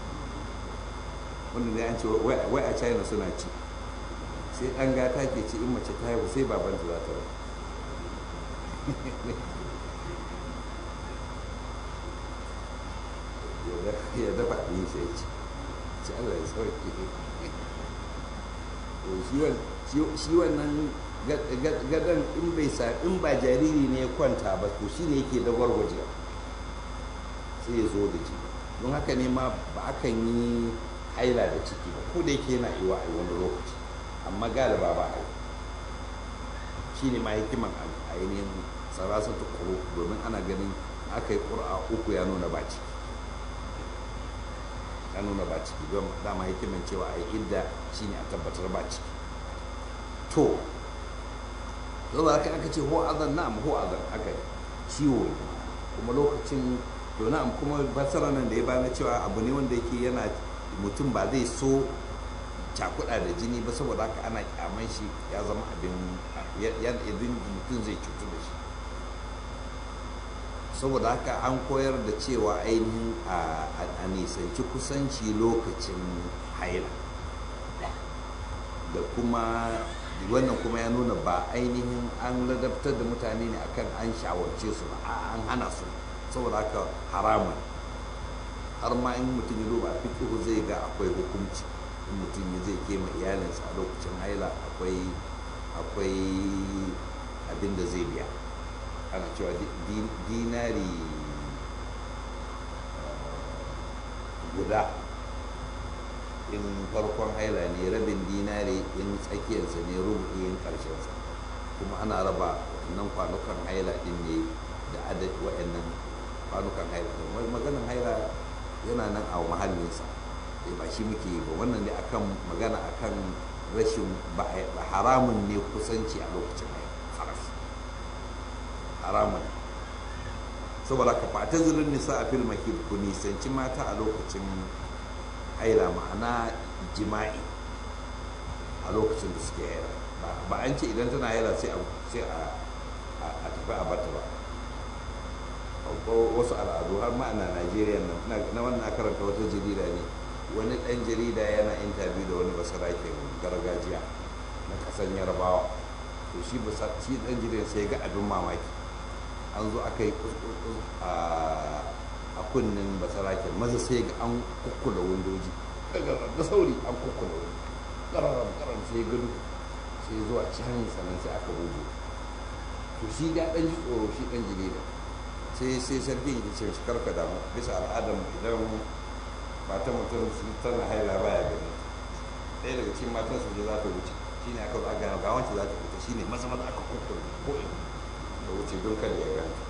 wanda ne an ce wai a china suna ci sai ɗan gata ke ci in mace ta haihu sai babanta za ta rabu ya dafa ɗin sai ci ci Allah ya sauke shi wannan gadon in bai sa in ba jariri ne ya kwanta ba to shi ne yake da gwargwaje sai ya zo da jini don haka ne ma ba akan yi haila da ciki ba ko da yake yana iwa a wani lokaci amma galiba ba a yi shi ne ma hikiman ainihin sarasa ta kuro domin ana ganin aka yi ƙura uku ya nuna ba ciki ya nuna ba ciki don dama hikiman cewa a yi idda shi ne a tabbatar ba ciki to zama aka aka ce ho azan na'am ho azan aka ciwo ne kuma lokacin to na'am kuma basara nan da ya bani cewa abu ne wanda yake yana mutum ba zai so cakuɗa da jini ba saboda haka ana kyaman shi ya zama abin idan mutum zai cutu da shi saboda haka an koyar da cewa ainihin a nisanci kusanci lokacin haila da kuma wannan kuma ya nuna ba ainihin an ladabtar da mutane ne akan an shawarce su ba an hana su saboda haka haramun har ma in mutum ya duba fiƙihu zai ga akwai hukunci in mutum ya zai kema iyalinsa a lokacin haila akwai akwai abin da zai biya ana cewa dinari guda in farkon haila ne rabin dinari in tsakiyarsa ne rubu'in karshensa kuma ana raba wannan kwanukan haila din ne da adad wa'annan kwanukan haila din maganin haila yana nan a mahallinsa ba shi muke yi ba wannan ne akan magana akan rashin haramun ne kusanci a lokacin haila haras haramun saboda ka fata zirin nisa a fil mahid ku nisanci mata a lokacin haila ma'ana jima'i a lokacin da suke haila ba an ce idan tana haila sai a tafi a bata ba wasu al'adu har ma ana najeriya na wannan karanta wata jarida ne wani dan jarida yana interview da wani basarakin gargajiya na kasan yarbawa to shi dan jarida sai ga abin mamaki an zo aka yi a kunnen basaraken maza sai ga an kukkula windoji da sauri an kukkula wani ƙararram ƙararram sai gado sai zuwa can sannan sai aka bugu to shi ga ɗan ji tsoro shi ɗan jarida sai sai sarki ya ce shi karka damu bisa al'adar idan matan mutum tana haila baya gani ɗaya daga cikin matan su je za ta wuce shi ne aka zo a gano ga wancan za ta wuce shi ne maza maza aka kukkula ko da wuce don kada ya ganta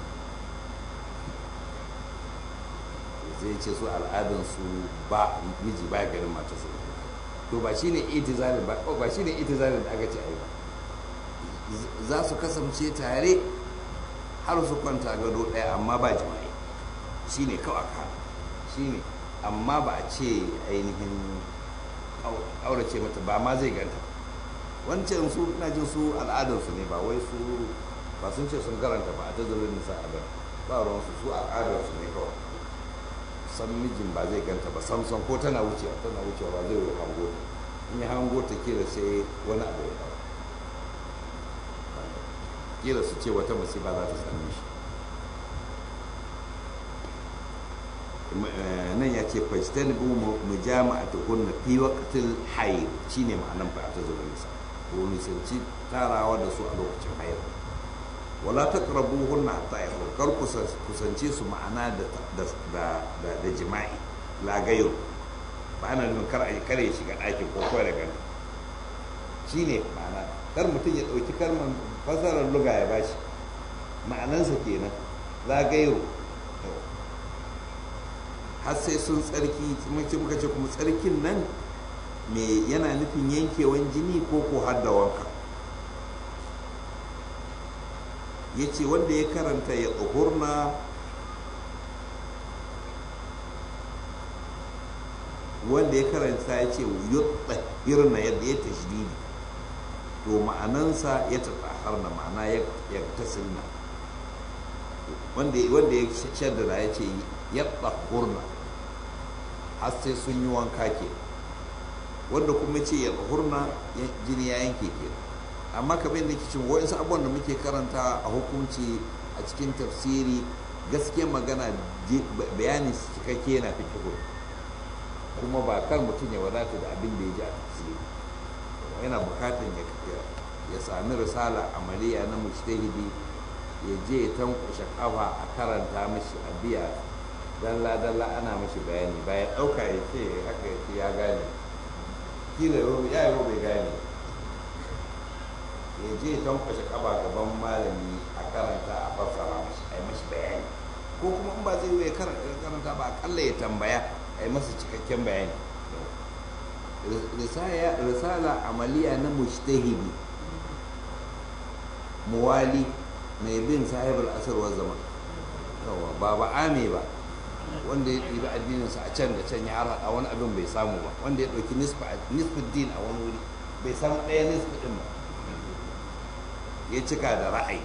zai ce su al'adansu ba miji ba ganin matarsa to ba shine itizalin ba ba shine itizalin da aka ce ai ba za su kasance tare har su kwanta gado ɗaya amma ba jima'i shine kawai ka shine amma ba a ce ainihin aurace mata ba ma zai ganta wancan su ina jin su al'adarsu ne ba wai su ba sun ce sun karanta ba a tazarin nisa a ba ruwansu su al'adarsu ne kawai san mijin ba zai ganta ba samson ko tana wucewa tana wucewa ba zai yi hango ta in ya hango ta kila sai wani abu ya faru kila su ce wata musiba za ta same shi nan ya ce fajtan bu mu jama'a ta hunna fi waqtil hayd shine ma'anan fa ta zuwa nisa ko nisanci tarawa da su a lokacin hayd wala taqrabuhunna hatta yahur kar kusance su ma'ana da da da jima'i la gairu ba ana nufin kar a kare shiga ɗakin ko kawai da ganta shine ma'ana kar mutum ya ɗauki kalmar fasarar luga ya bashi ma'anansa kenan la gairu har sai sun tsarki muka ce kuma tsarkin nan me yana nufin yankewan jini ko ko har da wanka ya ce wanda ya karanta ya tsohurna wanda ya karanta ya ce hirna yadda ya tashdidi to ma'anansa ya na ma'ana ya tasilna wanda ya shaddada ya ce ya tsohurna har sai sun yi wanka ke wanda kuma ce ya tsohurna jini ya yanke ke amma kamar yadda kicin wa'insu abubuwan da muke karanta a hukunci a cikin tafsiri gaske magana bayani cikakke yana fikihu kuma ba kan mutum ya wadata da abin da ya ji a tafsiri yana bukatan ya sami risala amaliya na mujtahidi ya je ya tankushe kafa a karanta mashi a biya dalla dalla ana mashi bayani bayan ɗauka ya ce haka ya ce ya gane kila ya yi bai gane ya je ya tankushe kafa gaban malami a karanta a fassara mashi a yi mashi bayani ko kuma in ba zai yi karanta ba akalla ya tambaya a yi masa cikakken bayani risala amaliya na mujtahidi muwali mai bin sahibar asarwar zaman ba ba ame ba wanda ya ɗibi addininsa a can da can ya harhaɗa wani abin bai samu ba wanda ya ɗauki nisfin din a wani wuri bai samu ɗaya nisfi ɗin ba ya cika da ra'ayi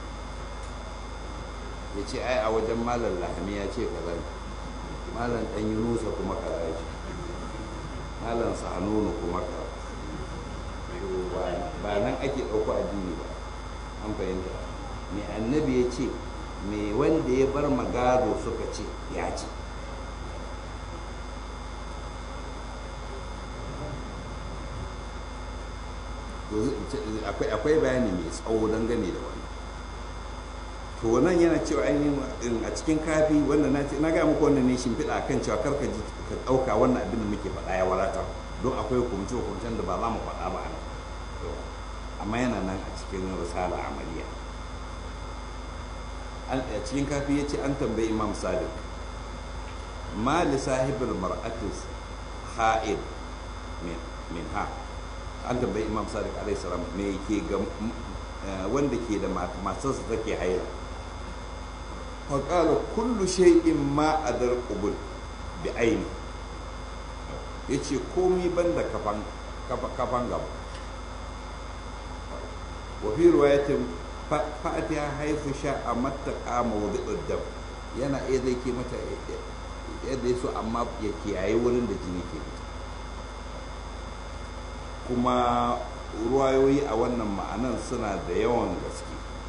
ya ce ai a wajen malar lahami ya ce kaza malar ɗan yunusa kuma kaza ce malar sahanunu kuma kaza ba nan ake ɗauko addini ba an fahimta mai annabi ya ce mai wanda ya bar magado suka ce ya ce akwai bayani mai tsawo dangane da wani to nan yana cewa ainihin a cikin kafi wanda na gaya muku wannan ne shimfiɗa kan cewa karka ji ka ɗauka wannan abin da muke faɗa ya wadata don akwai hukumce hukumcen da ba za mu faɗa ba a nan amma yana nan a cikin risala amaliya a cikin kafi ya ce an tambayi imam sadiq ma li sahibul mar'atis ha'id min ha an tambayi imam sadiq alaihi salam me ke ga wanda ke da matarsa take haila fa qala kullu shay'in ma adar qubul bi aini yace komai banda kafan kafan gaba wa fi riwayatin fa'atiha haifu sha'a mattaqa mawdi'ud dam yana iya zai ke mata yadda ya so amma ya kiyaye wurin da jini ke fita kuma ruwayoyi a wannan ma'anan suna da yawan gaske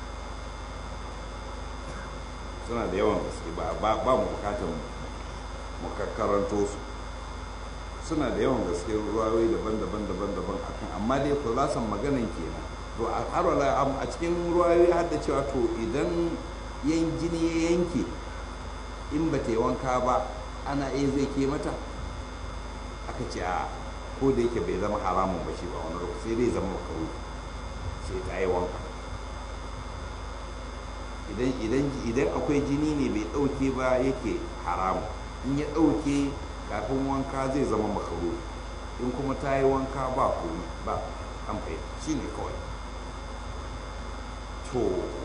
suna da yawan gaske ba mu bukatar mu karanto su suna da yawan gaske ruwayoyi daban-daban daban-daban akan amma dai ku za maganan kenan to a har a cikin ruwayoyi har da cewa to idan yan jini ya yanke in ba ta yi wanka ba ana iya zai ke mata aka ce a ko da yake bai zama haramun ba shi ba wani lokaci sai dai zama makaru sai ta yi wanka idan akwai jini ne bai ɗauke ba yake haramu in ya ɗauke kafin wanka zai zama makaru in kuma ta yi wanka ba komi ba an fahimta shi ne kawai to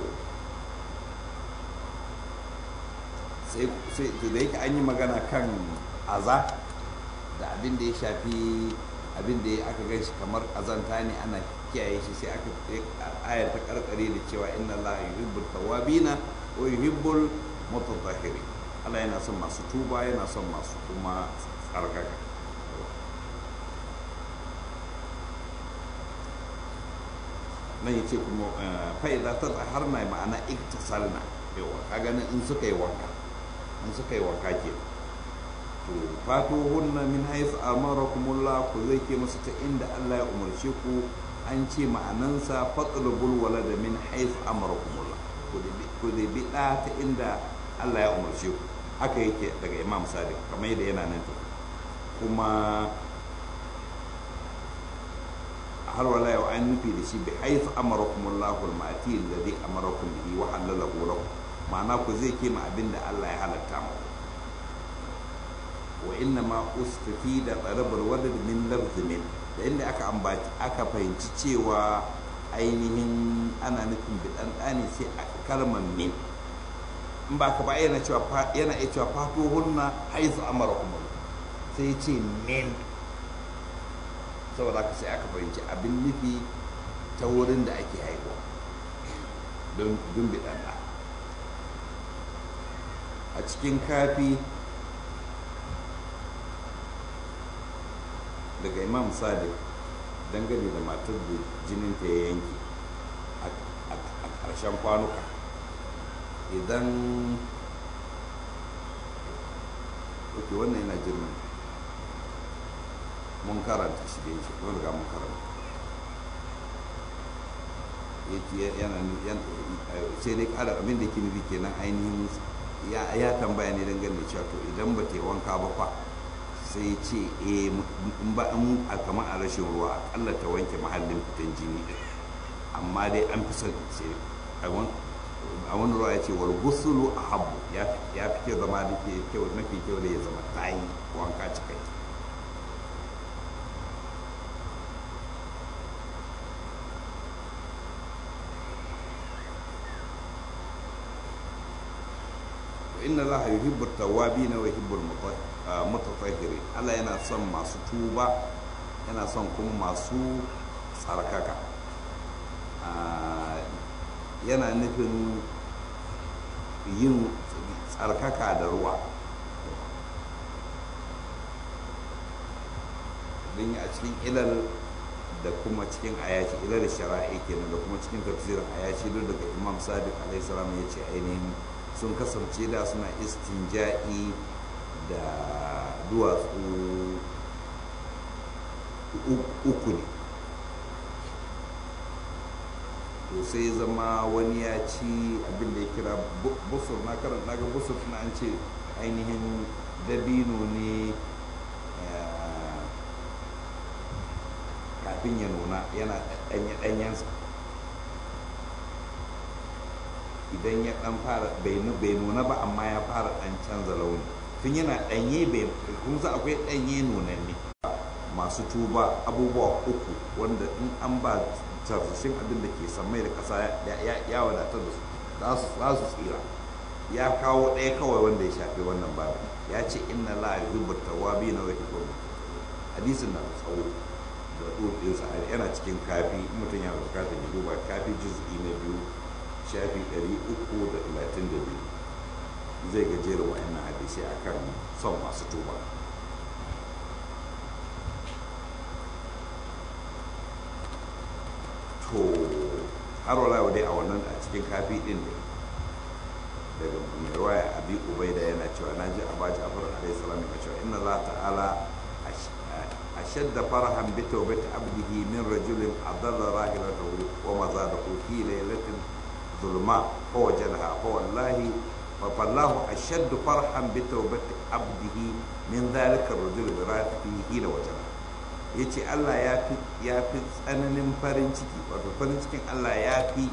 sai da yake an yi magana kan aza da abin da ya shafi abin da aka gan shi kamar azanta ne ana kiyaye shi sai aka ayar ta karkare da cewa inna Allah yuhibbul tawabina wa yuhibbul mutatahhirin Allah yana son masu tuba yana son masu kuma tsarkaka nan yace kuma fa'iza ta har na ma'ana iktasalna yawa ka ganin in suka yi wanka in suka yi wanka ke to fatuhunna min haythu amarakumullah ku zai ke musu ta inda Allah ya umarce ku an ce ma'anansa fatlubul walada min haythu amarakumullah ku zai bi da ta inda Allah ya umarce ku haka yake daga Imam Sadiq kamar yadda yana nan kuma har wala yau an nufi da shi bi haythu amarakumullahu al-ma'ti alladhi amarakum bihi wa halalahu lakum ma'ana ku zai kema abinda Allah ya halatta muku wa inna ma ustufi da tsarabar wadda min lafzi min da inda aka ambaci aka fahimci cewa ainihin ana nufin bidan ɗani sai a kalmar min in ba ka ba yana cewa yana iya cewa fato hunna haizu amara kuma sai ce min saboda ka sai aka fahimci abin nufi ta wurin da ake haihuwa don bidan ɗa a cikin kafi daga imam sadiq dangane da matar da jinin ta ya yanke a ƙarshen kwanuka idan ok wannan yana jirgin mun karanta shi da yake mun riga mun karanta sai dai ƙara abin da ke nufi kenan ainihin ya tambaya ne dangane da cewa to idan ba ta yi wanka ba fa sai ce eh in ba in a kamar a rashin ruwa akalla ta wanke mahallin fitan jini din amma dai an fi son sai a wani ruwa ya ce wal gusulu a habu ya fi kyau zama da ke kyau mafi kyau da ya zama ta yi wanka cikai inna allaha yuhibbu at-tawwabin wa yuhibbu al-mutatahhirin Allah yana son masu tuba yana son kuma masu tsarkaka yana nufin yin tsarkaka da ruwa don a cikin ilal da kuma cikin ayaci ilal shara'i kenan da kuma cikin tafsirin ayaci duk daga imam sadiq alaihi salam ya ce ainihin sun kasance da suna istinja'i da duwatsu uku ne to sai zama wani ya ci abin da ya kira busur na karanta ga busur na an ce ainihin dabino ne kafin ya nuna yana ɗanye-ɗanyensa idan ya dan fara bai nuna ba amma ya fara dan canza launi tun yana danye bai kun sa akwai danye nunanne masu tuba abubuwa uku wanda in an ba tarsashin abin da ke samai da kasa ya wadatar da su za su tsira ya kawo ɗaya kawai wanda ya shafi wannan babu ya ce inna la yuhibbu tawwabi na wa yuhibbu hadisin na tsawo da ɗoɗinsa yana cikin kafi mutum yana bukatar ya duba kafi juz'i na biyu shafi 332 zai gajera wa'annan hadisai a kan son masu tuba to har wala dai a wannan a cikin kafi din ne daga mai ruwaya abi ubaida yana cewa na ji abaji afar alaihi salam yana cewa inna allah ta'ala ashadda farahan bi tawbati abdihi min rajulin adalla rahilatahu wa mazadahu fi laylatin ظلماء فوجدها فوالله فالله أشد فرحا بتوبة عبده من ذلك الرجل برات فيه حين وجدها yace Allah ya fi ya fi tsananin farin ciki wato farin cikin Allah ya fi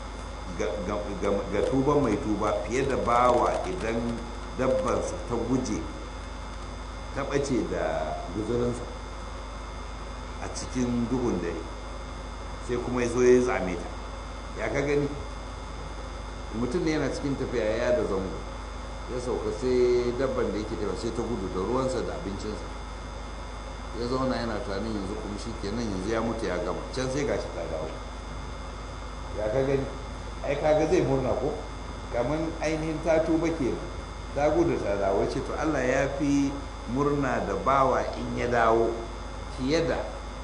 ga tuba mai tuba fiye da bawa idan dabbarsa ta guje ta ɓace da guzurinsa a cikin duhun dare sai kuma ya zo ya zame ta ya ka gani mutum ne yana cikin tafiya ya da zango ya sauka sai dabban da yake tafiya sai ta gudu da ruwansa da abincinsa ya zauna yana tunanin yanzu kuma shi kenan yanzu ya mutu ya gama can sai gashi ta dawo ya ka gani ai kaga zai murna ko kamar ainihin ta tuba kenan ta gudu ta dawo ce to Allah ya fi murna da bawa in ya dawo fiye da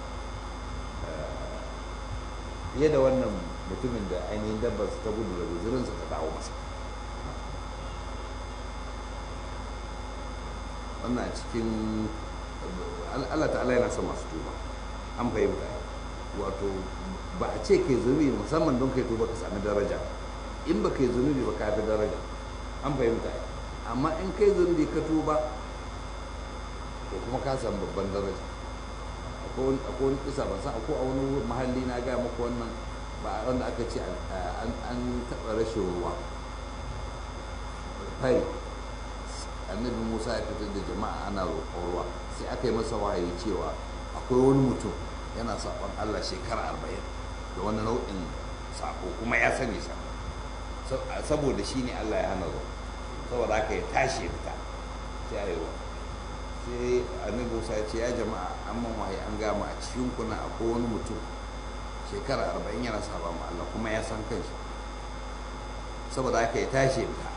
fiye da wannan mutumin da ainihin dabbar ta gudu da guzurinsa ta dawo masa wannan cikin Allah ta'ala yana son masu tuba an fahimta wato ba a ce kai zunubi musamman don kai tuba ka sami daraja in ba kai zunubi ba ka fi daraja an fahimta amma in kai zunubi ka tuba to kuma ka samu babban daraja akwai wani kisa ban san akwai a wani mahalli na gaya muku wannan ba wanda aka ce an taɓa rashin ruwa fari annabi musa ya fitar da jama'a ana roƙon ruwa sai aka yi masa wahayi cewa akwai wani mutum yana saƙon allah shekara arba'in da wani nau'in saƙo kuma ya sani sa saboda shi ne allah ya hana ruwa saboda haka ya tashi ya fita sai a yi ruwa sai annabi musa ya ce ya jama'a an man wahayi an gama a cikin kuna akwai wani mutum shekara arba'in yana saba ma Allah kuma ya san kanshi saboda haka ya tashi ta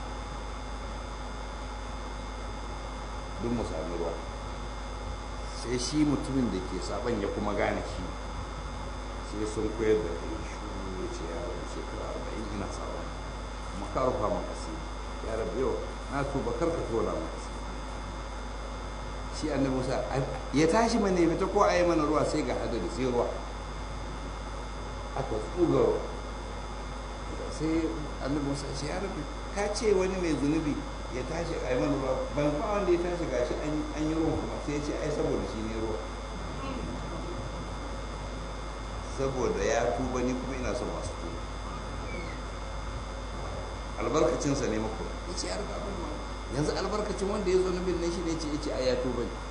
duk mu sami ruwa sai shi mutumin da ke saban ya kuma gane shi sai sun koyar da kai shuru ya ce ya rabu shekara arba'in ina sabon kuma ka rufa min asiri ya rabu yau na tuba kar ka tona min asiri shi annabi musa ya tashi mana ya fita ko a yi mana ruwa sai ga hadari sai ruwa aka tsuga ruwa sai annabi musa ce ya rabu ka ce wani mai zunubi ya tashi a yi mana ruwa ban fa wanda ya tashi gashi an yi ruwan kuma sai ya ce ai saboda shi ne ruwa saboda ya tuba ni kuma ina son masu tuba albarkacinsa ne mako ya ce ya abin ma yanzu albarkacin wanda ya zo nubin nan shi ne ce ya ce ai ya tuba ne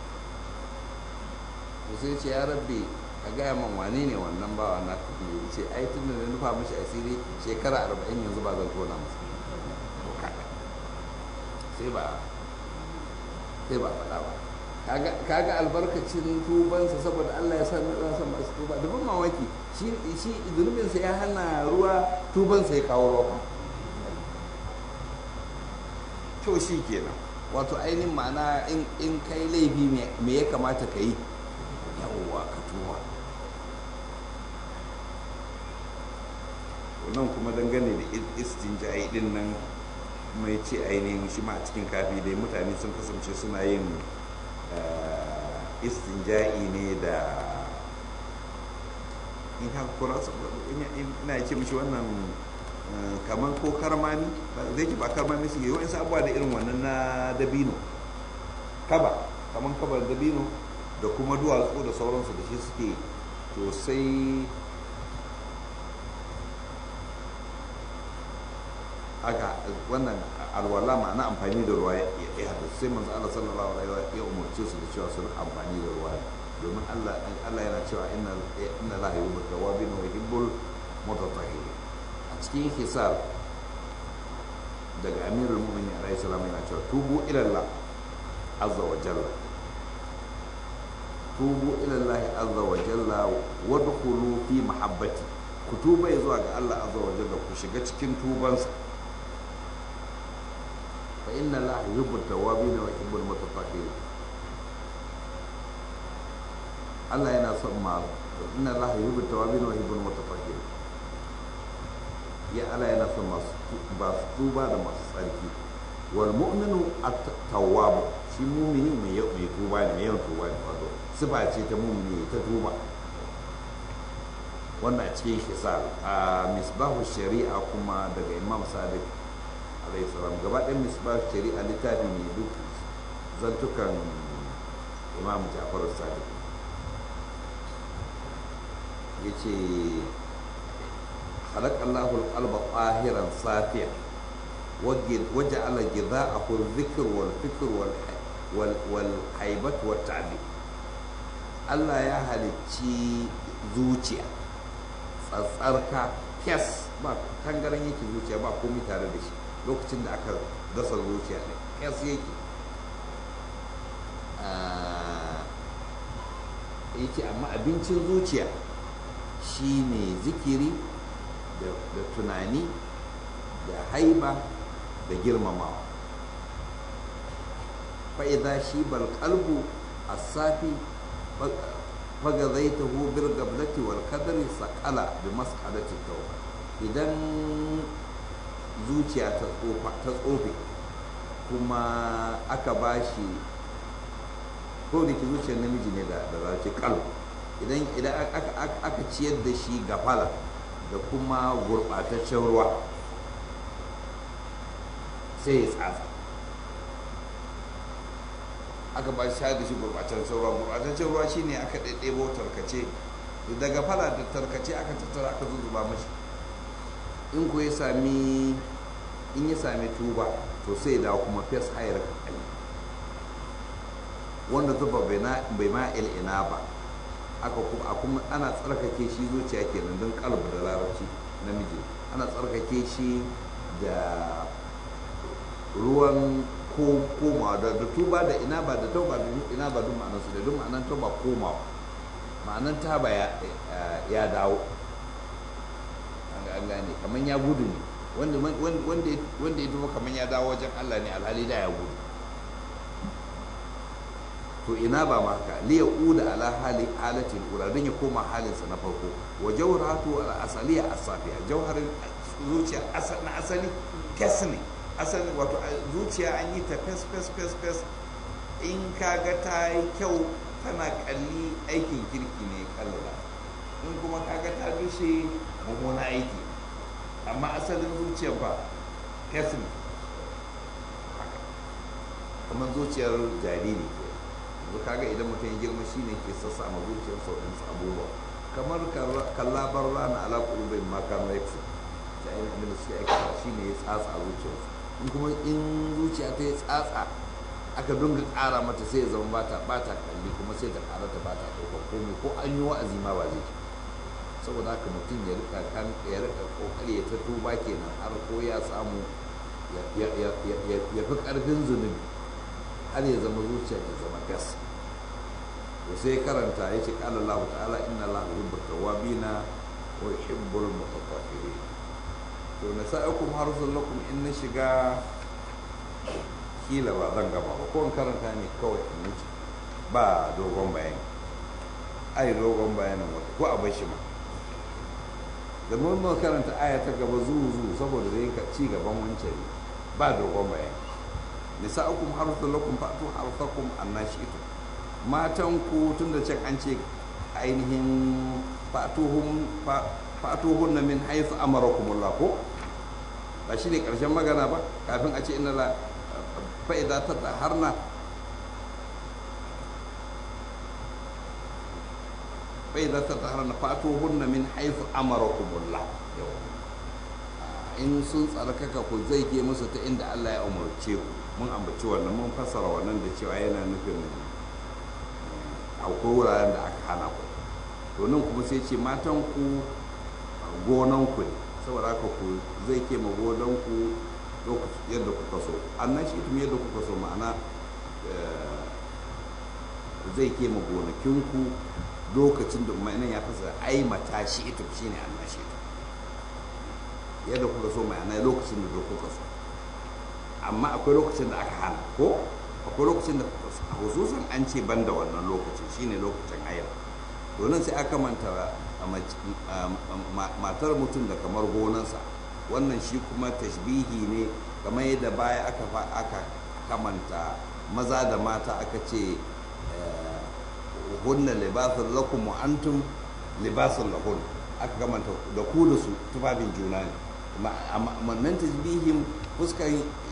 to sai ce ya rabbi ka gaya man wane ne wannan bawa na kafin ya ce ai tun da na nufa mashi asiri shekara arba'in yanzu ba zan tona masa sai ba sai ba faɗa ba kaga albarkacin tubansa saboda Allah ya sami ransa masu tuba da ban mamaki shi shi zunubinsa ya hana ruwa tubansa ya kawo ruwa to shi kenan wato ainihin ma'ana in kai laifi me ya kamata ka yi yawwa ka tuba nan kuma dangane da istinja'i din nan mai ce ainihin shi ma a cikin kafi dai mutane sun kasance suna yin istinja'i ne da in haka kura ina ce mishi wannan kamar ko karmami zai ki ba karmami su yi wa'in abubuwa da irin wannan na dabino kaba kamar kabar dabino da kuma duwatsu da sauransu da shi suke to sai aka wannan alwala ma'ana amfani da ruwa ya haddasa sai manzo Allah sallallahu alaihi wa ya umarce su da cewa su amfani da ruwa domin Allah Allah yana cewa inna inna la yuhibbu tawabin wa yuhibbul mutatahhirin a cikin hisab daga amirul mu'minin alaihi salam yana cewa tubu ila Allah azza wa jalla tubu ila Allah azza wa jalla wadkhulu fi mahabbati ku tuba zuwa ga Allah azza wa jalla ku shiga cikin tubansa فإن الله يحب التوابين ويحب المتطهرين الله yana son ma inna Allah yuhibbu tawabin wa yuhibbul mutatahhirin ya Allah yana son masu ba su tuba da masu tsarki wal mu'minu at-tawwab shi mu'mini mai yau mai tuba ne mai yawan tuba ne wato sifa ce ta mu'mini ta tuba wannan cikin hisal a misbahu shari'a kuma daga imam sadiq alayhi salam gaba ɗayan misbah shari'a littafi ne duk zantukan imam jafar sadiq ya ce halakallahu alƙalba ƙahiran safiya waje ala gida a zikir wal fikir wal haibat wal ta'bi Allah ya halicci zuciya tsatsarka kyas ba tangaran yake zuciya ba komai tare da shi lokacin da aka dasa zuciya ne kyas yake yake amma abincin zuciya shine zikiri da tunani da haiba da girmamawa fa'iza shi balƙalbu a safi faga zai taho birgablati wal kadari sakala da maskalati tauba idan zuciya ta tsofe kuma aka ba shi ko da ke zuciyar namiji ne da zace kalb idan idan aka ciyar da shi gafala da kuma gurɓataccen ruwa sai ya tsatsa aka ba shi da shi gurɓataccen ruwa gurɓataccen ruwa shine aka ɗaiɗebo tarkace daga fala da tarkace aka tattara aka zuzuba mashi in ku ya sami in ya sami tuba to sai da kuma fes hayar kakali wanda zuba bai ma ina ba aka kuma kuma ana tsarkake shi zuciya kenan don kalbu da larabci namiji ana tsarkake shi da ruwan koma da tuba da ina ba da tauba da ina ba duk ma'anarsu da duk ma'anar tauba komawa ma'anar taba ya dawo an gane kamar ya gudu ne wanda ya tuba kamar ya dawo wajen Allah ne alhali da ya gudu to ina ba ma haka liya uda ala hali halatin ura don ya koma halinsa na farko wa jawharatu al asaliya asafiya jawharin zuciya na asali fes ne asali wato zuciya an yi ta fes fes fes fes in kaga ta yi kyau tana kalli aikin kirki ne kallala in kuma kaga ta dushe mummuna aiki amma asalin zuciya ba fes ne kamar zuciyar jariri ke yanzu kaga idan mutum ya girma shi ne ke sassa ma zuciyar sauɗinsu abubuwa kamar kallabar rana ala ƙulubin makar rexi da ainihin da suke aikata shi ne ya tsatsa zuciyarsu in kuma in zuciya ta yi tsatsa aka dunga ƙara mata sai ya zama bata bata kalli kuma sai ta ƙara ta bata ɗaukar komai ko an yi wa'azi ma ba zai ci saboda haka mutum ya rika kan ya rika kokari ya ta tuba kenan har ko ya samu ya fi ƙarfin zunubi har ya zama zuciya ya zama gas to sai karanta ya ce ƙala Allah ta'ala inna Allah yuhibbu tawwabina wa yuhibbul mutatahhirin to na sa'akum harsun lakum in na shiga kila ba zan gaba ba ko in karanta ne kawai in wuce ba dogon bayani ai dogon bayanin wata ko a bashi ma da mun karanta aya ta gaba zuwa zuwa saboda zai ci gaban wancan ba dogon bayani nisa'ukum harsun lakum fa'tu harsakum annashitu matan ku tunda can an ce ainihin fa'tuhum fa'tuhunna min haythu amarakumullah ko ba shine karshen magana ba kafin a ce inna la fa idza tataharna fa idza tataharna fa'tuhunna min haythu amarakumullah in sun tsarkaka ku zai ke musu ta inda Allah ya umarce ku mun ambaci wannan mun fassara wannan da cewa yana nufin akwai wuraren da aka hana ku to nan kuma sai ce matan ku gonan ku ne saboda haka ku zai ke ma gonan ku yadda kuka so annan shi tun yadda kuka so ma'ana zai ke ma gonakin ku lokacin da ma'anan ya fasa ai mata shi ita shine annan shi yadda kuka so ma'ana lokacin da kuka so amma akwai lokacin da aka hana ko akwai lokacin da hususan an ce ban da wannan lokacin shine lokacin ayar domin sai aka manta matar mutum da kamar gonansa wannan shi kuma tashbihi ne kamar yadda baya aka aka kamanta maza da mata aka ce hunna libasun lakum wa antum libasun lahun aka kamanta da ku da su tufafin juna ne amma nan tashbihin fuskar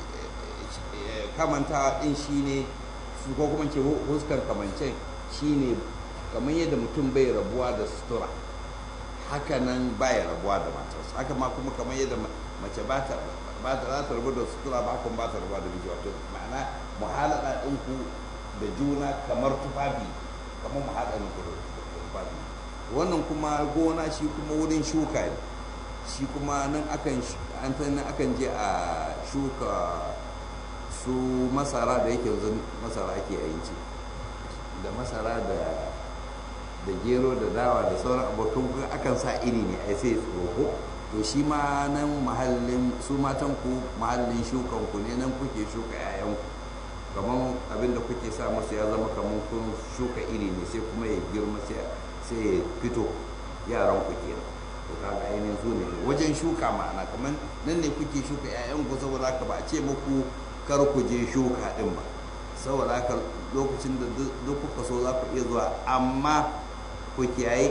kamanta din shine su ko kuma ce huskar kamancin shine kamar yadda mutum bai rabuwa da sutura haka nan baya rabuwa da matarsa haka ma kuma kamar yadda mace ba ta ba ta za ta rabu da sutura ba kuma ba ta rabuwa da miji wato ma'ana muhalada din ku da juna kamar tufafi kamar muhalada ku da tufafi wannan kuma gona shi kuma wurin shuka ne shi kuma nan akan an nan akan je a shuka su masara da yake yanzu masara ake yanci da masara da da gero da dawa da sauran abokan akan sa iri ne ai sai tsoro to shi ma nan mahallin su matan ku mahallin shukan ku ne nan kuke shuka yayan ku kamar abin da kuke sa musu ya zama kamar kun shuka iri ne sai kuma ya girma sai ya fito yaran ku kenan to kaga ainihin su ne wajen shuka ma'ana kamar nan ne kuke shuka yayan ku saboda haka ba a ce muku kar ku je shuka din ba saboda haka lokacin da duk kuka so za ku iya zuwa amma ku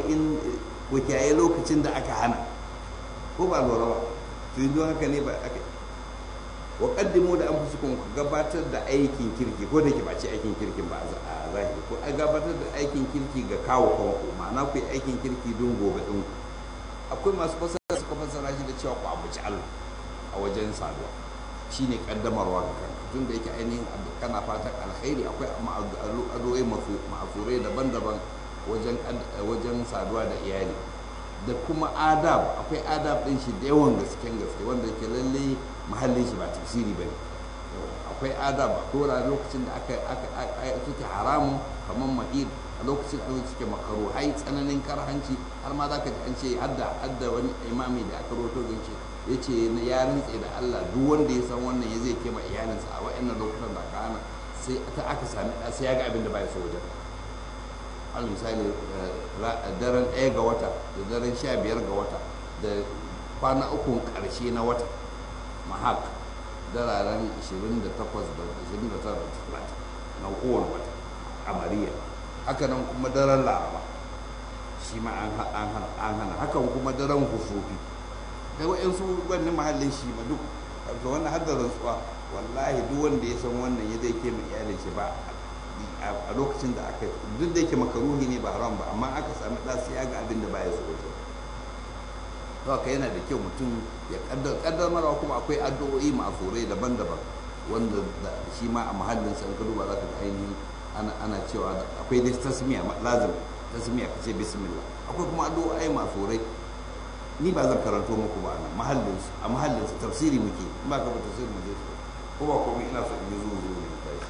kiyaye lokacin da aka hana ko ba lura ba to yi haka ne ba aka wa kaddimu da anfusukum ku gabatar da aikin kirki ko da ke ba ce aikin kirkin ba a zahiri ko a gabatar da aikin kirki ga kawo kanku ma'ana ku yi aikin kirki don gobe din ku akwai masu fasara suka fasara shi da cewa ku abuci Allah a wajen saduwa shine kaddamarwa ga kanka tun da yake ainihin kana fatan alkhairi akwai addu'o'i ma'asurai daban-daban wajen wajen saduwa da iyali da kuma adab akwai adab din shi da yawan gasken gaske wanda yake lalle mahallin shi ba tafsiri bane akwai adab ko da lokacin da aka aka suke haramun kamar mahid a lokacin da suke makaruhai tsananin karhanci har ma zaka ji an ce hadda hadda wani imami da aka roto da ce ya ce ya rintse da Allah duk wanda ya san wannan ya zai kema iyalinsa a wa'annan lokutan da aka hana sai ta aka sami ɗa sai ya ga abin da baya so wajen al misali daren ɗaya ga wata da daren sha biyar ga wata da kwana uku ƙarshe na wata mahak dararen 28 da 29 da 30 na kowane wata amariya haka nan kuma daren laraba shi ma an hana hakan kuma daren husufi kai wa'yansu wannan mahallin shi ma duk ga wannan har da rantsuwa wallahi duk wanda ya san wannan ya zai ke mai iyalin shi ba a lokacin da aka duk da yake makaruhi ne ba haram ba amma aka sami ɗa sai ya ga abin da baya so wajen to haka yana da kyau mutum ya kaddamarwa kuma akwai addu'o'i ma'afurai daban-daban wanda shi ma a mahallin sa ka duba za ka ga ainihin ana cewa akwai dai tasmiya lazim tasmiya ka ce bismillah akwai kuma addu'o'i ma'afurai ni ba zan karanto muku ba nan mahallin su a mahallin su tafsiri muke in ba ka ba tafsiri mu je ko ba komai ina so in yi zuwa zuwa ne tashi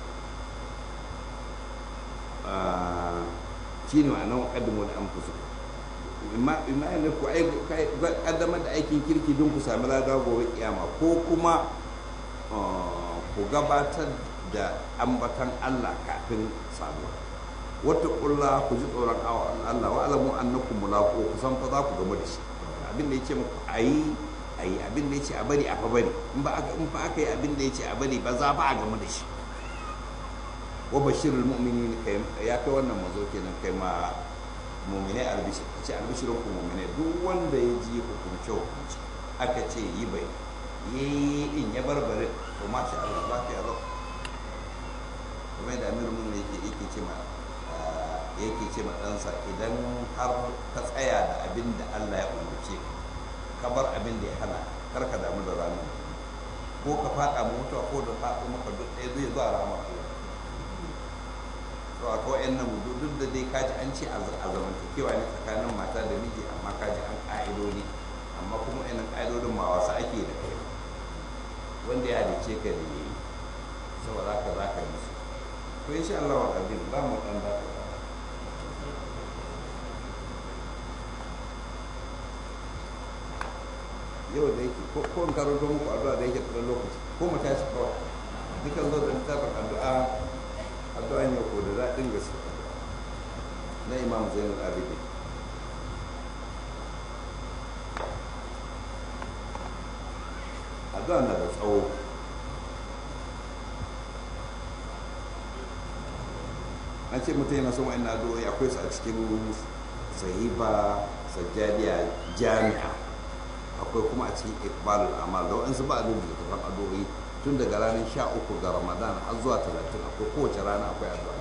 shine ma'anar muqaddimu da anfusu imma ne ku kaddamar da aikin kirki don ku sami lada gobe kiyama ko kuma ku gabatar da ambatan Allah kafin samuwa wata kulla ku ji tsoron Allah wa alamu annakum mulaqu ku san fa za ku gama da shi abin da yace muku ayi ayi abin da yace a bari a fa bari in ba aka in fa aka yi abin da yace a bari ba za fa a gama da shi wa bashirul mu'minin kai ya kai wannan mazo kenan kai ma mu'minai albishir ce albishirin ku mu'minai duk wanda ya ji hukunce hukunci aka ce yi bai yi din ya barbare to masha Allah lafiya lau kuma da amir mun yake yake ce ma yake ce ma ɗansa idan har ka tsaya da abin da Allah ya umarce ka bar abin da ya hana kar ka damu da ranar ko ka faɗa mutuwa ko da faɗo maka duk ɗaya zai zuwa ramar Allah to a kawai yan nan duk da dai kaji an ce a zamantakewa ne tsakanin mata da miji amma kaji an ƙa'idodi amma kuma yanan ƙa'idodin ma wasu ake da kai wanda ya halice ka da yi saboda haka za ka yi su to insha Allah wa abin za mu ɗan da yau da yake ko in karanto muku addu'a da yake tsawon lokaci ko mu tashi kawai dukan zo da littafin addu'a addu'a ne ko da daɗin gaske na imam zainul abidin addu'a na da tsawo an ce mutum yana son wa'in addu'o'i akwai su a cikin sahiba sajjadiya jami'a akwai kuma a cikin ikbalul amal da wa'insu ba a da littattafan addu'o'i tun daga ranar sha uku ga ramadan har zuwa talatin akwai kowace rana akwai addu'a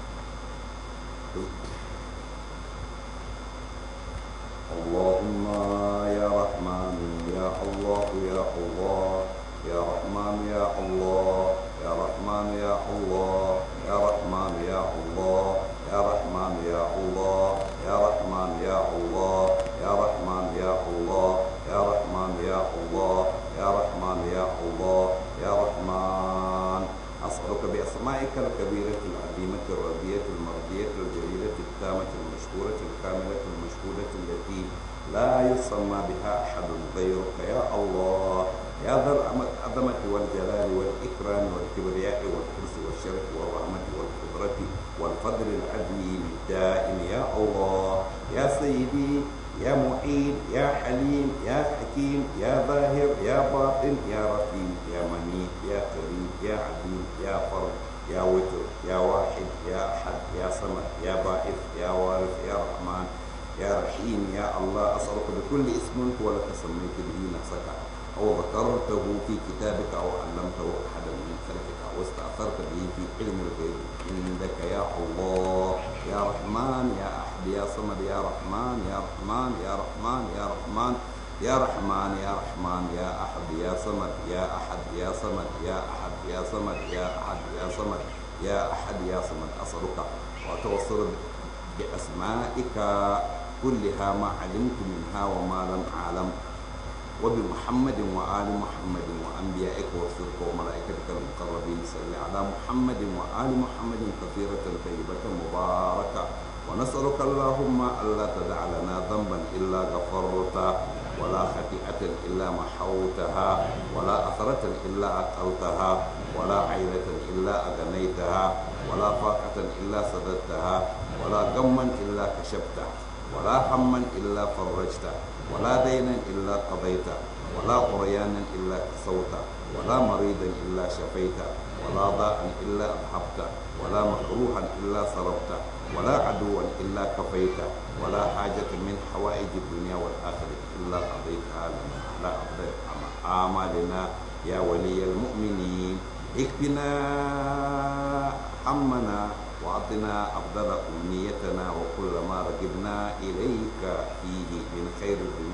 اللهم يا رحمن يا الله يا الله يا رحمن يا الله يا رحمن يا الله يا رحمن يا الله يا رحمن يا الله يا رحمن يا الله يا رحمن يا الله يا رحمن يا الله يا رحمن يا الله يا رحمن أسألك بأسمائك الكبيرة العظيمة الرضية المرضية الجليلة التامة المشكورة الكاملة المشهودة التي لا يسمى بها أحد غيرك يا الله يا ذا العظمة والجلال والإكرام والكبرياء والحرص والشرف والرحمة والقدرة والفضل العظيم الدائم يا الله يا سيدي يا معين يا حليم يا حكيم يا ظاهر يا باطن يا رحيم يا منيب يا كريم يا عظيم يا فرد يا وتر يا واحد يا أحد يا صمد يا بائث يا وارث يا رحمن يا رحيم يا الله أسألك بكل اسم هو لك سميت به نفسك أو ذكرته في كتابك أو علمته أحدا من خلقك أو استأثرت به في علم الغيب عندك يا الله يا رحمن يا أحد يا صمد يا رحمن يا رحمن يا رحمن يا رحمن يا رحمن يا رحمن يا أحد يا صمد يا أحد يا صمد يا أحد يا صمد يا أحد يا صمد يا أحد يا صمد أسألك وأتوصل بأسمائك كلها ما علمت منها وما لم أعلم وبمحمد وآل محمد وأنبيائك ورسلك وملائكتك المقربين صل على محمد وآل محمد كثيرة طيبة مباركة ونسألك اللهم ألا تدع لنا ذنبا إلا غفرته ولا خطيئة إلا محوتها ولا أثرة إلا أقلتها ولا عيلة إلا أغنيتها ولا فاقة إلا سددتها ولا غما إلا كشفته ولا هما إلا فرجته ولا دينا إلا قضيته ولا قريانا إلا كسوته ولا مريضا إلا شفيته ولا ضاء إلا أذهبته ولا مكروها إلا صرفته ولا عدوا إلا كفيته ولا حاجة من حوائج الدنيا والآخرة إلا قضيتها لنا على أفضل أعمالنا يا ولي المؤمنين اكفنا همنا وأعطنا أفضل أمنيتنا وكل ما رغبنا إليك فيه من خير الدنيا